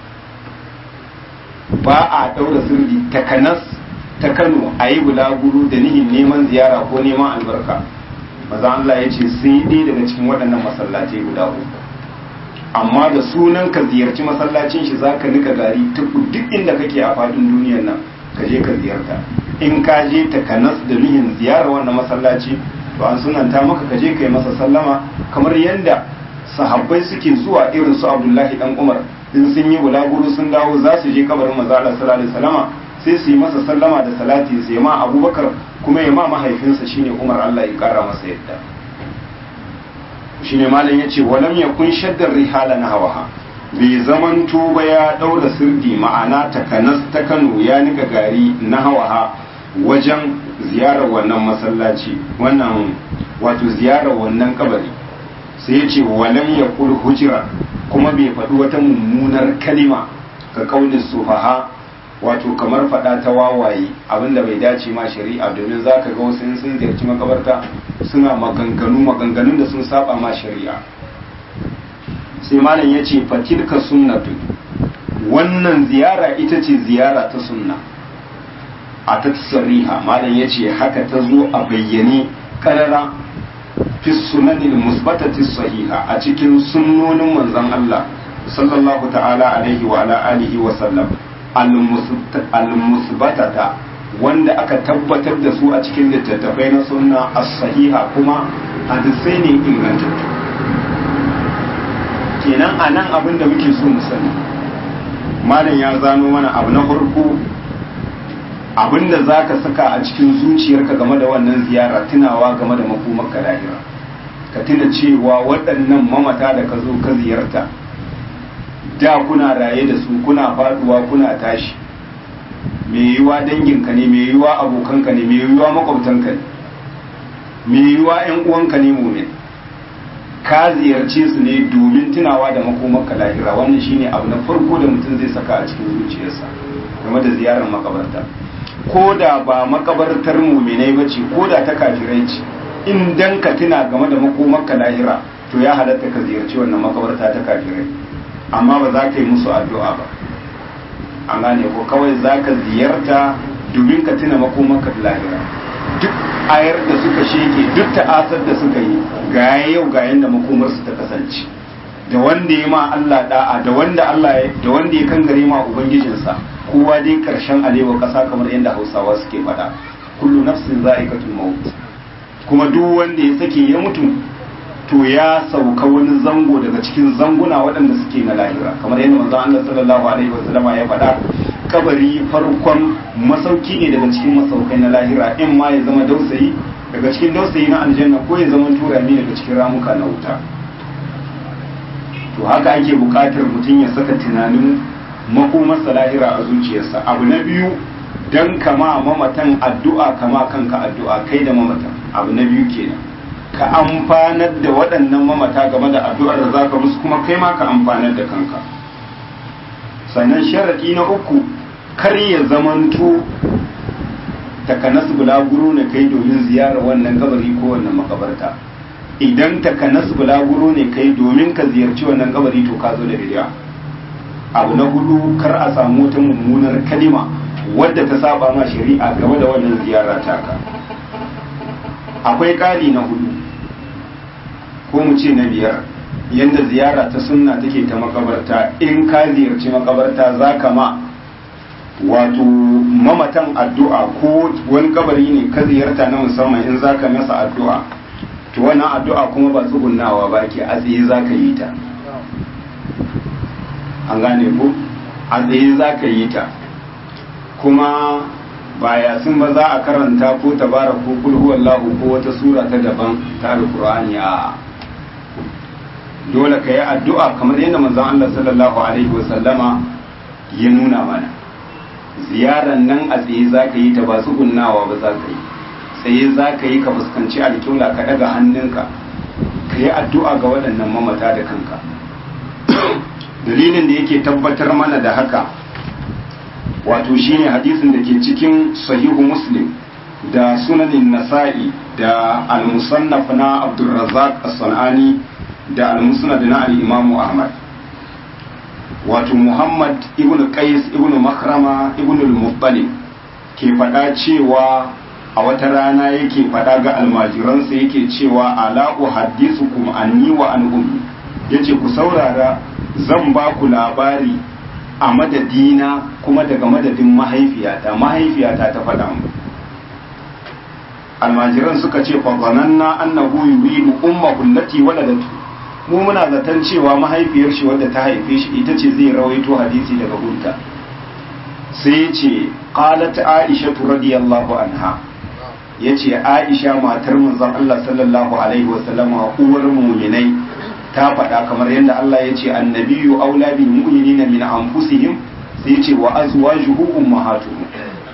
ba a daura sirri takanas ta Kano a yi bulaguro da nihin neman ziyara ko neman albarka manzon Allah ya ce sai dai daga cikin waɗannan masallatai guda uku amma da sunan ka ziyarci masallacin shi zaka nika gari duk inda kake a faɗin duniyar nan ka je ka ziyarta in ka je takanas da nihin ziyara wannan masallaci to an sunanta maka ka je ka yi masa sallama kamar yadda sahabbai suke zuwa irin su abdullahi dan umar in sun yi bulaguro sun dawo za su je kabarin manzo Allah sallallahu alaihi wasallama sai su yi masa sallama da salati sai ma abubakar kuma ya ma mahaifinsa shine umar Allah ya kara masa yadda shine malam yace walam yakun shaddar rihala na hawaha bai zaman tuba ya daura sirdi ma'ana takanas ta Kano ya nika gari na hawaha wajen ziyarar wannan masallaci wannan wato ziyarar wannan kabari sai ya ce walam ya kul hujira kuma bai faɗi wata mummunar kalima ga kaunin sufaha wato kamar faɗa ta wawaye abinda bai dace ma shari'a domin za ka ga wasu sun ziyarci makabarta suna maganganu maganganun da sun saba ma shari'a sai malam ya ce fatilka sunnatu wannan ziyara ita ce ziyara ta sunna a ta sariha malam ya ce haka ta zo a bayyane karara fi sunanin musbatati sahiha a cikin sunnonin manzon Allah sallallahu ta'ala alaihi wa ala alihi wa sallam al-musbatata wanda aka tabbatar da su a cikin littattafai na sunna as-sahiha kuma hadisai ne ingantattu kenan a nan abin da muke so mu sani malam ya zano mana abu na farko abinda za ka saka a cikin zuciyarka game da wannan ziyara tunawa game da makomarka lahira ka tuna cewa waɗannan mamata da ka zo ka ziyarta da kuna raye da su kuna faduwa kuna tashi mai yiwuwa danginka ne mai yiwuwa abokanka ne mai yiwuwa makwabtanka ne mai yiwuwa 'yan uwanka ne mumin ka ziyarce su ne domin tunawa da makomarka lahira wannan shine abu na farko da mutum zai saka a cikin zuciyarsa game da ziyarar makabarta ko da ba makabartar muminai ba ce ko da ta kafirai ce in dan ka tuna game da makomarka lahira to ya halatta ka ziyarci wannan makabarta ta kafirai amma ba za ka yi musu addu'a ba an gane ko kawai za ka ziyarta domin ka tuna makomarka lahira duk ayar da suka sheke duk ta'asar da suka yi ga yau ga yanda makomarsu ta kasance da wanda ya ma Allah da'a da wanda Allah ya da wanda ya kangare ma ubangijinsa kowa dai karshen alewa kasa kamar yadda Hausawa suke faɗa kullu nafsin za'iqatul maut kuma duk wanda ya sake ya mutu to ya sauka wani zango daga cikin zanguna waɗanda suke na lahira kamar yadda manzo Allah sallallahu alaihi wasallam ya faɗa kabari farkon masauki ne daga cikin masaukai na lahira in ma ya zama dausayi daga cikin dausayi na aljanna ko ya zama turami daga cikin ramuka na wuta to haka ake buƙatar mutum ya saka tunanin makomarsa lahira a zuciyarsa abu na biyu dan kama mamatan addu'a kama kanka addu'a kai da mamatan abu na biyu kenan ka amfanar da waɗannan mamata game da addu'ar da zaka musu kuma kai ma ka amfanar da kanka sannan sharaɗi na uku kar ya zamanto takanas bulaguro ne kai domin ziyarar wannan kabari ko wannan makabarta idan takanas bulaguro ne kai domin ka ziyarci wannan kabari to ka zo da bid'a abu na hudu kar a samu wata mummunar kalima wadda ta saba ma shari'a game da wannan ziyara taka akwai ƙari na hudu ko mu ce na biyar yadda ziyara ta sunna take ta makabarta in ka ziyarci makabarta za ka ma wato mamatan addu'a ko wani kabari ne ka ziyarta na musamman in za ka masa addu'a to wannan addu'a kuma ba tsugunnawa ba ke a tsaye za ka yi ta an gane ku a tsaye za ka yi ta kuma ba yasin ba za a karanta ko tabara ko kulhu wallahu ko wata sura ta daban ta alqur'ani a dole ka yi addu'a kamar yadda manzon Allah sallallahu alaihi wasallama ya nuna mana ziyaran nan a tsaye za ka yi ta ba tsugunnawa ba za ka yi tsaye za ka yi ka fuskanci alƙibla ka daga hannunka ka yi addu'a ga waɗannan mamata da kanka dalilin da yake tabbatar mana da haka wato shine hadisin da ke cikin sahihu muslim da sunanin nasa'i da al-musannaf na abdulrazzaq as-sanani da al-musnad na al-imam ahmad wato muhammad ibn qais ibn makrama ibn al-muttalib ke faɗa cewa a wata rana yake faɗa ga almajiransa yake cewa ala uhaddisukum anni wa an ummi yace ku saurara zan ba ku labari a madadina kuma daga madadin mahaifiyata mahaifiyata ta faɗa mu almajiran suka ce fa zananna annahu yuridu ummahu allati waladatu mu muna zaton cewa mahaifiyar shi wadda ta haife shi ita ce zai rawaito hadisi daga gunta sai ce qalat aisha radiyallahu anha yace aisha matar manzon Allah sallallahu alaihi wasallama uwar mu'minai ta faɗa kamar yadda Allah ya ce annabiyu aula bil mu'minina min anfusihim sai ce wa azwajuhu ummahatuhum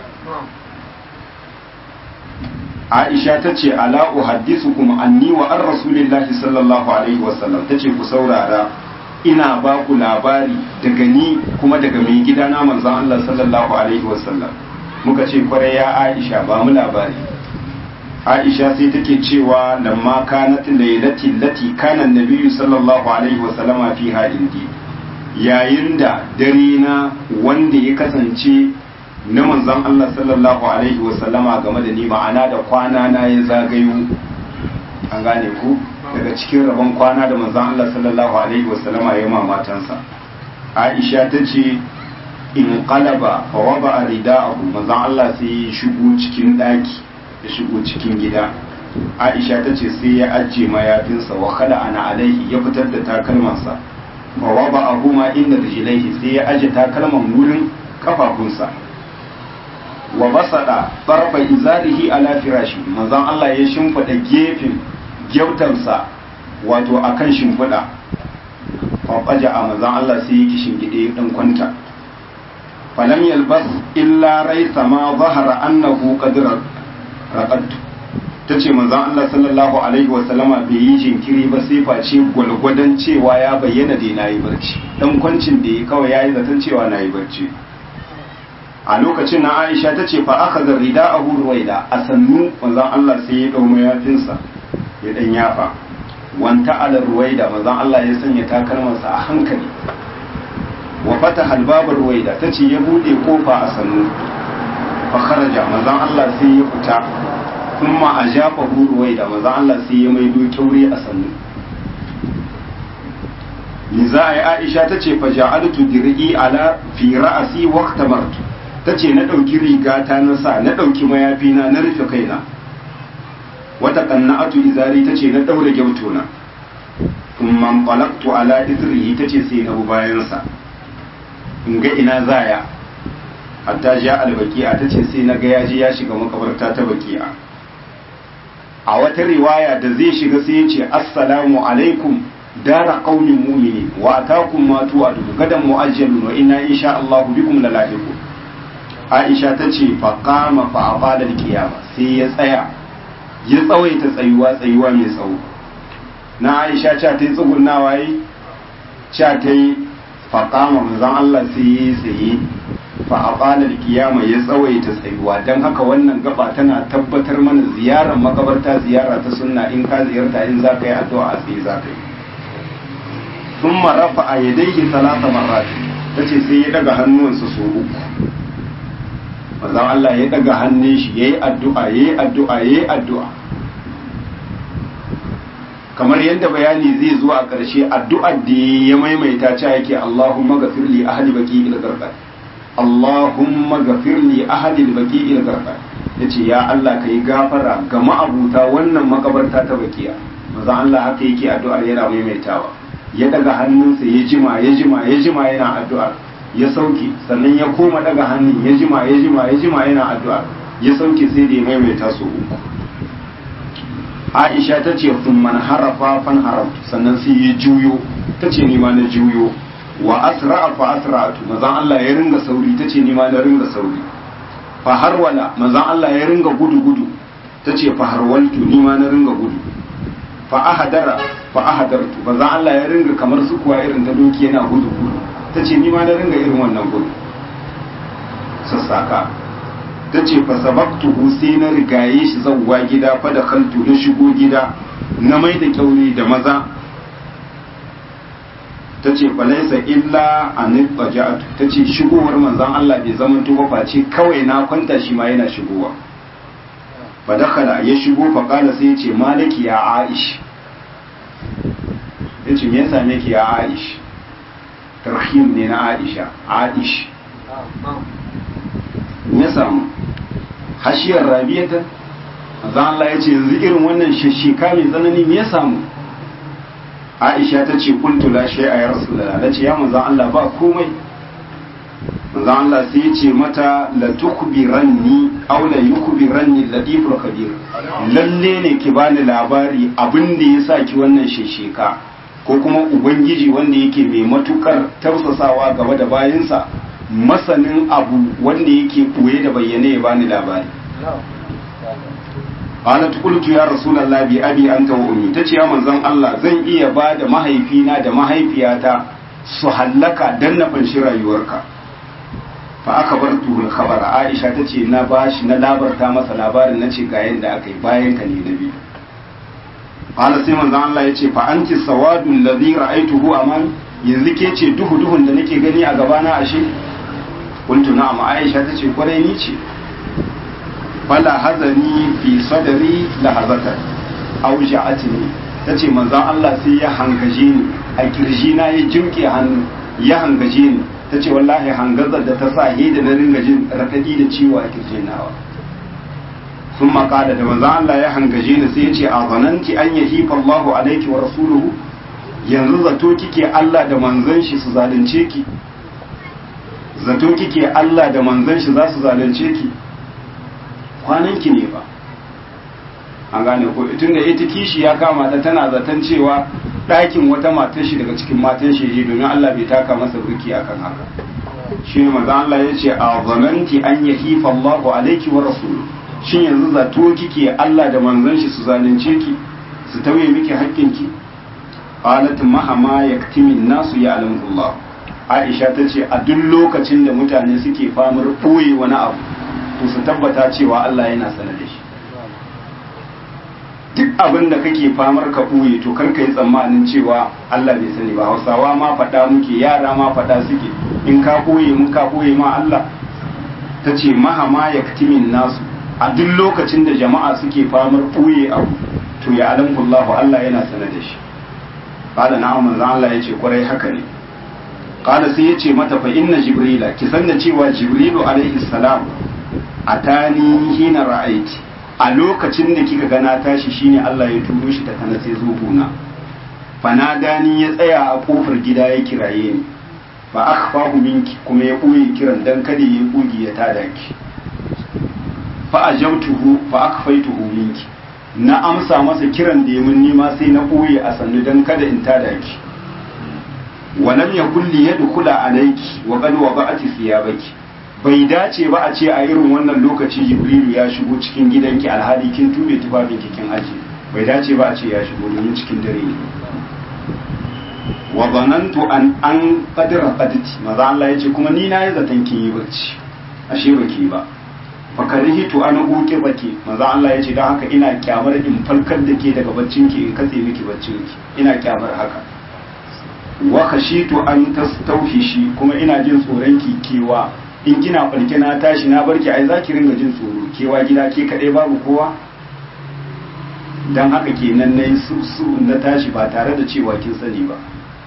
Aisha ta ce ala uhaddisukum anni wa an rasulillahi sallallahu alaihi wasallam ta ce ku saurara ina ba ku labari daga ni kuma daga mai gidana manzon Allah sallallahu alaihi wasallam muka ce kwarai ya Aisha ba mu labari Aisha sai take cewa lamma kanat laylati lati kana nabiyyu sallallahu alaihi wasallama fiha indi yayin da dare na wanda ya kasance na manzon Allah sallallahu alaihi wasallama game da ni ma'ana da kwana na ya zagayo an gane ku daga cikin rabon kwana da manzon Allah sallallahu alaihi wasallama ya ma matansa Aisha ta ce in qalaba fa wada rida'ahu manzon Allah sai ya shigo cikin daki ya shigo cikin gida Aisha ta ce sai ya ajiye mayafinsa wa khala ana alaihi ya fitar da takalmansa fa wada ahuma inda rijlaihi sai ya aje takalman wurin kafafunsa wa basada barba izarihi ala firashi manzon Allah ya shimfida gefen gyautansa wato akan shimfida faɓaja a manzon Allah sai yake shingide dan kwanta falam yalbas illa raisa ma zahara annahu qad raqadtu tace manzon Allah sallallahu alaihi wa sallama bai yi jinkiri ba sai face gwalgwadon cewa ya bayyana da nayi barci dan kwancin da ya kawai yayi zaton cewa nayi barci a lokacin na aisha ta ce fa aka zarri da a ruwaida a sannu manzan Allah sai ya ɗau mayafinsa ya ɗan yafa wanta ala ruwaida manzan Allah ya sanya takalmansa a hankali wa fata halbabar ruwaida ta ce ya buɗe kofa a sannu fa kharaja manzan Allah sai ya fita kuma a jafa ruwaida manzan Allah sai ya maido kyaure a sannu za a yi aisha ta ce fa ja'altu dir'i ala fi ra'asi wa ihtamartu ta ce na ɗauki rigata na sa na ɗauki mayafina na rufe kaina wata qanna'atu izari ta ce na ɗaure gyautona thumma qalaqtu ala izrihi ta ce sai na bu bayansa in ga ina zaya hatta ja albaqi'a ta ce sai na ga yaji ya shiga makabarta ta baqi'a a wata riwaya da zai shiga sai ya ce assalamu alaikum dara qaumin mu'minin wa atakum ma tu'adu gadan mu'ajjalun wa inna insha Allah bikum lalahiqun Aisha ta ce fa qama fa abada al-qiyama sai ya tsaya ya tsawaita tsayuwa tsayuwa mai tsawo na Aisha cha ta yi tsugunnawa yi cha ta yi fa qama manzon Allah sai ya tsaye fa abada al-qiyama ya tsawaita tsayuwa dan haka wannan gaba tana tabbatar mana ziyarar makabarta ziyara ta sunna in ka ziyarta in za ka yi addu'a a tsaye za ka yi ثم رفع يديه ثلاث مرات tace sai ya daga hannuwansa so uku manzon Allah ya daga hannun shi yayi addu'a yayi addu'a yayi addu'a kamar yadda bayani zai zo a ƙarshe addu'ar da ya maimaita ta yake Allahumma ghafir li ahli baqi il gharqad Allahumma ghafir li ahli baqi il gharqad yace ya Allah kai gafara ga ma'abuta wannan makabarta ta bakiya manzon Allah haka yake addu'ar yana maimaitawa ya daga hannunsa ya jima ya jima ya jima yana addu'a ya sauke sannan ya koma daga hannun ya jima ya jima ya jima yana addu'a ya sauke sai da ya maimaita su uku Aisha ta ce sun man harafa fan haraftu sannan sai ya juyo ta ce nima na juyo wa asra'a fa asra'atu mazan Allah ya ringa sauri ta ce nima na ringa sauri fa harwala mazan Allah ya ringa gudu gudu ta ce fa harwaltu nima na ringa gudu fa ahadara fa ahadartu ba za Allah ya ringa kamar su kuwa irin ta doki yana gudu gudu ta ce ni ma na ringa irin wannan gudu sassaka ta ce fa sabaktuhu sai na rigaye shi zawwa gida fa da kaltu na shigo gida na mai da kyaure da maza ta ce fa laisa illa an faja'atu ta ce shigowar manzon Allah bai zama tuba face kawai na kwanta shi ma yana shigowa fa dakhala ya shigo fa kala sai ya ce malaki ya aish ya ce me ya same ki ya aish tarhim ne na aisha aish me ya samu hashiyar rabiyata zan Allah ya ce yanzu irin wannan shashika mai tsanani me ya samu aisha ta ce kuntu la shay'a ya rasulullah na ce ya manzan Allah ba komai manzan Allah sai ya ce mata la tukbiranni aw la yukbiranni latiful khabir lalle ne ki bani labari abin da ya sa ki wannan shesheka ko kuma ubangiji wanda yake mai matukar tausasawa gaba da bayansa masanin abu wanda yake koye da bayyane ya bani labari qalat qultu ya rasulullah bi abi anta wa ummi tace ya manzon Allah zan iya ba da mahaifina da mahaifiyata su hallaka dan na fanshi rayuwarka fa aka bar tuhul khabara aisha tace na bashi na labarta masa labarin nace ga yanda aka yi bayan ka ne nabi qala sai manzon Allah yace fa anti sawadul ladhi ra'aytuhu aman yanzu ke ce duhu duhun da nake gani a gabana ashe kuntu na'am aisha tace kwarai ni ce fala hazani fi sadri lahazatan aw ja'atni tace manzon Allah sai ya hangaje ni a kirji na ya jimke hannu ya hangaje ni tace wallahi hangazar da ta sa da na ringa jin rakadi da ciwo a kirjin nawa sun makada da manzon Allah ya hangaje ni sai ya ce a zananti an yahifa Allahu alaiki wa rasuluhu yanzu zato kike Allah da manzon shi su zalunce ki zato kike Allah da manzon shi za su zalunce ki kwananki ne ba an gane ko tun da ita kishi ya kama ta tana zaton cewa ɗakin wata matar shi daga cikin matan shi je domin Allah bai taka masa burki akan haka shi ne maza Allah ya ce a zananti an yahifa Allahu alaiki wa rasulu shin yanzu zato kike Allah da manzon shi su zalunce ki su tauye miki haƙƙinki qalat mahama yaktimin nasu ya alamullah Aisha ta ce a duk lokacin da mutane suke famar ɓoye wani abu to su tabbata cewa Allah yana sanar da shi duk abin da kake famar ka ɓoye to kar ka yi tsammanin cewa Allah bai sani ba hausawa ma faɗa muke yara ma faɗa suke in ka ɓoye mun ka ɓoye ma Allah ta ce mahama ya nasu a duk lokacin da jama'a suke famar ɓoye abu to ya alamkullahu Allah yana sanar da shi qala na'am manzo Allah yace kwarai haka ne qala sai yace mata fa inna jibrila ki san da cewa jibrilu alaihi salam atani hina ra'aiti a lokacin da kika gana tashi shine Allah ya turo shi ta kana sai zo gona fanadani ya tsaya a kofar gida ya kiraye ni fa akhfahu minki kuma ya boye kiran dan kada ya bugi ya tada ki fa ajabtuhu fa akhfaytuhu minki na amsa masa kiran da ya mun nima sai na boye a sannu dan kada in tada ki wa lam yakul li yadkhula alayki wa qad wada'ati thiyabaki bai dace ba a ce a irin wannan lokaci jibrilu ya shigo cikin gidanki alhali kin tube tufafinki kin aje bai dace ba a ce ya shigo domin cikin dare ne wa zanantu an an qadra qadti maza Allah yace kuma ni na yi zaton kin yi barci ashe baki ba fa karihitu an uke baki maza Allah yace dan haka ina kyamar in falkar da ke daga baccin ki in katse miki baccin ki ina kyamar haka wa khashitu an tastawhishi kuma ina jin tsoron ki kewa in kina falke na tashi na barki ai zaki ringa jin tsoro kewa gida ke kadai babu kowa dan haka kenan nayi su su na tashi ba tare da cewa kin sani ba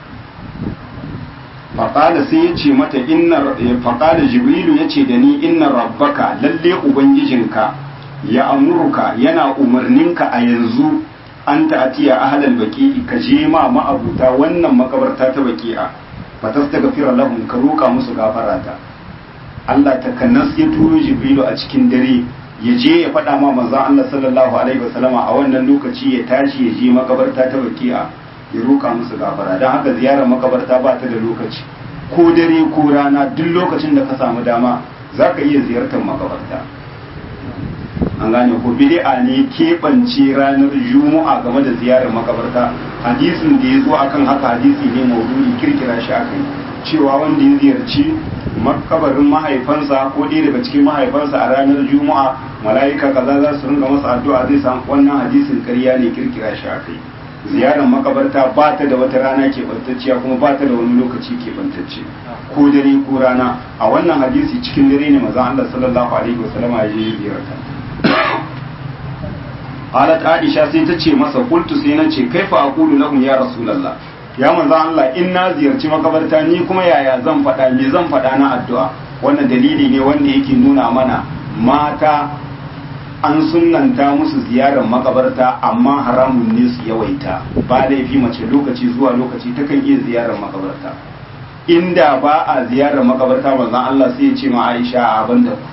faƙada sai ya ce mata inna faƙada jibrilu ya ce da ni inna rabbaka lalle ubangijinka ya amurka yana umarninka a yanzu an ta'atiya ahlal baqi'i ka je ma ma'abuta wannan makabarta ta baqi'a fatas daga fira lahum ka roka musu gafarata Allah ta kannas ya turo jibrilu a cikin dare ya je ya faɗa ma manzon Allah sallallahu alaihi wasallama a wannan lokaci ya tashi ya je makabarta ta baqi'a ya roka musu gafara don haka ziyarar makabarta ba ta da lokaci ko dare ko rana duk lokacin da ka samu dama za ka iya ziyartar makabarta an gane ko bid'a ne keɓance ranar juma'a game da ziyarar makabarta hadisin da ya zo akan haka hadisi ne maudu'i kirkira shi aka yi cewa wanda ya ziyarci makabarin mahaifansa ko ɗaya daga cikin mahaifansa a ranar juma'a mala'ika kaza za su ringa masa addu'a zai samu wannan hadisin ƙarya ne kirkira shi aka yi ziyarar makabarta ba ta da wata rana keɓantacciya kuma ba ta da wani lokaci keɓantacce ko dare ko rana a wannan hadisi cikin dare ne mazan Allah sallallahu alaihi wasallama ya je ziyarta halat aisha sai ta ce masa kultu sai na ce kaifa aqulu lahum ya rasulullah ya manzan Allah in na ziyarci makabarta ni kuma yaya zan faɗa me zan faɗa na addu'a wannan dalili ne wanda yake nuna mana mata an sunanta musu ziyarar makabarta amma haramun ne su yawaita ba laifi mace lokaci zuwa lokaci takan iya ziyarar makabarta inda ba a ziyarar makabarta manzon Allah sai ya ce ma Aisha a banda ku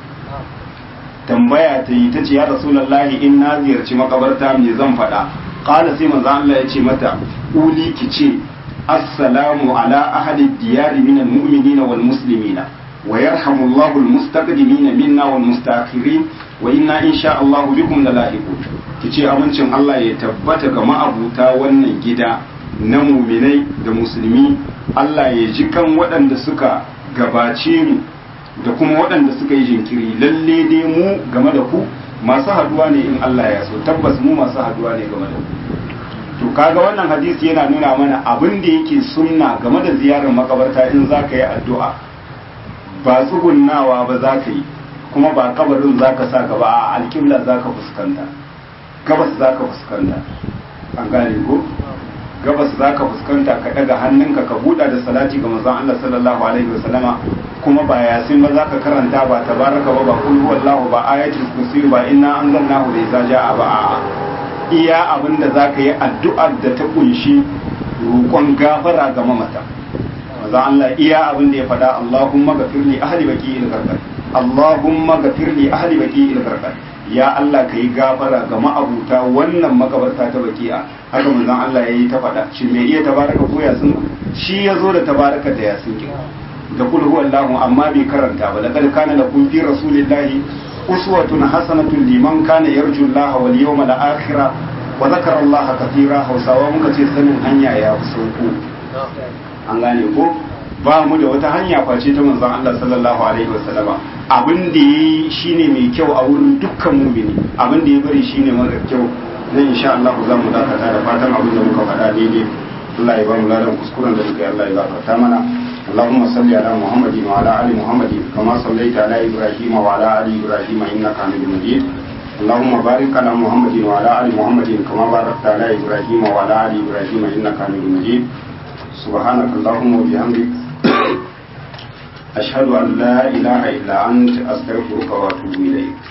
tambaya ta yi ta ce ya rasulullahi in na ziyarci makabarta me zan faɗa qala sai manzon Allah ya ce mata uli ki ce assalamu ala ahli diyari minal mu'minina wal muslimina wa yarhamullahu al mustaqdimina minna wal mustaakhirin wa inna insha Allah bikum lalahiqun kice amincin Allah ya tabbata ga ma'abuta wannan gida na muminai da musulmi Allah ya ji kan waɗanda suka gabace mu da kuma waɗanda suka yi jinkiri lalle dai mu game da ku masu haduwa ne in Allah ya so tabbas mu masu haduwa ne game da ku to kaga wannan hadisi yana nuna mana abin da yake sunna game da ziyarar makabarta in za ka yi addu'a ba tsugunnawa ba za ka yi kuma ba kabarin za ka sa gaba a alƙibla za ka fuskanta gabas za ka fuskanta an gane ko gabas za ka fuskanta ka ɗaga hannunka ka buɗa da salati ga manzon Allah sallallahu alaihi wasallama kuma ba yasin ba za ka karanta ba tabaraka ba ba kul huwallahu ba ayatul kursi ba inna anzalnahu da iza ja'a ba a'a iya abin da za ka yi addu'ar da ta kunshi roƙon gafara ga mamata manzon Allah iya abin da ya faɗa Allahumma ghafirli ahli baqi il Allahumma gafir li ahli baki il garqad ya Allah kai gafara ga ma'abuta wannan makabarta ta baki'a haka manzon Allah yayi ta faɗa shi me iya tabaraka ko yasin shi yazo da tabaraka da yasin ki da kul huwallahu amma bai karanta ba laqad kana lakum fi rasulillahi uswatun hasanatun liman kana yarju Allah wal yawmal akhir wa zakara Allah katira hausawa muka ce sanin hanya ya fi sauko an gane ko ba mu da wata hanya face ta manzon Allah sallallahu alaihi wasallama abin da yayi shine mai kyau a wurin dukkan mumini abin da ya bari shine mara kyau dan insha Allah za mu dakata da fatan abin da muka faɗa daidai Allah ya ba mu ladan kuskuren da muka yi Allah ya gafarta mana اللهم صل على محمد وعلى ال محمد كما صليت على ابراهيم وعلى ال ابراهيم انك حميد مجيد اللهم بارك على محمد وعلى ال محمد كما باركت على ابراهيم وعلى ال ابراهيم انك حميد مجيد سبحانك اللهم وبحمدك أشهد أن لا إله إلا أنت أستغفرك وأتوب إليك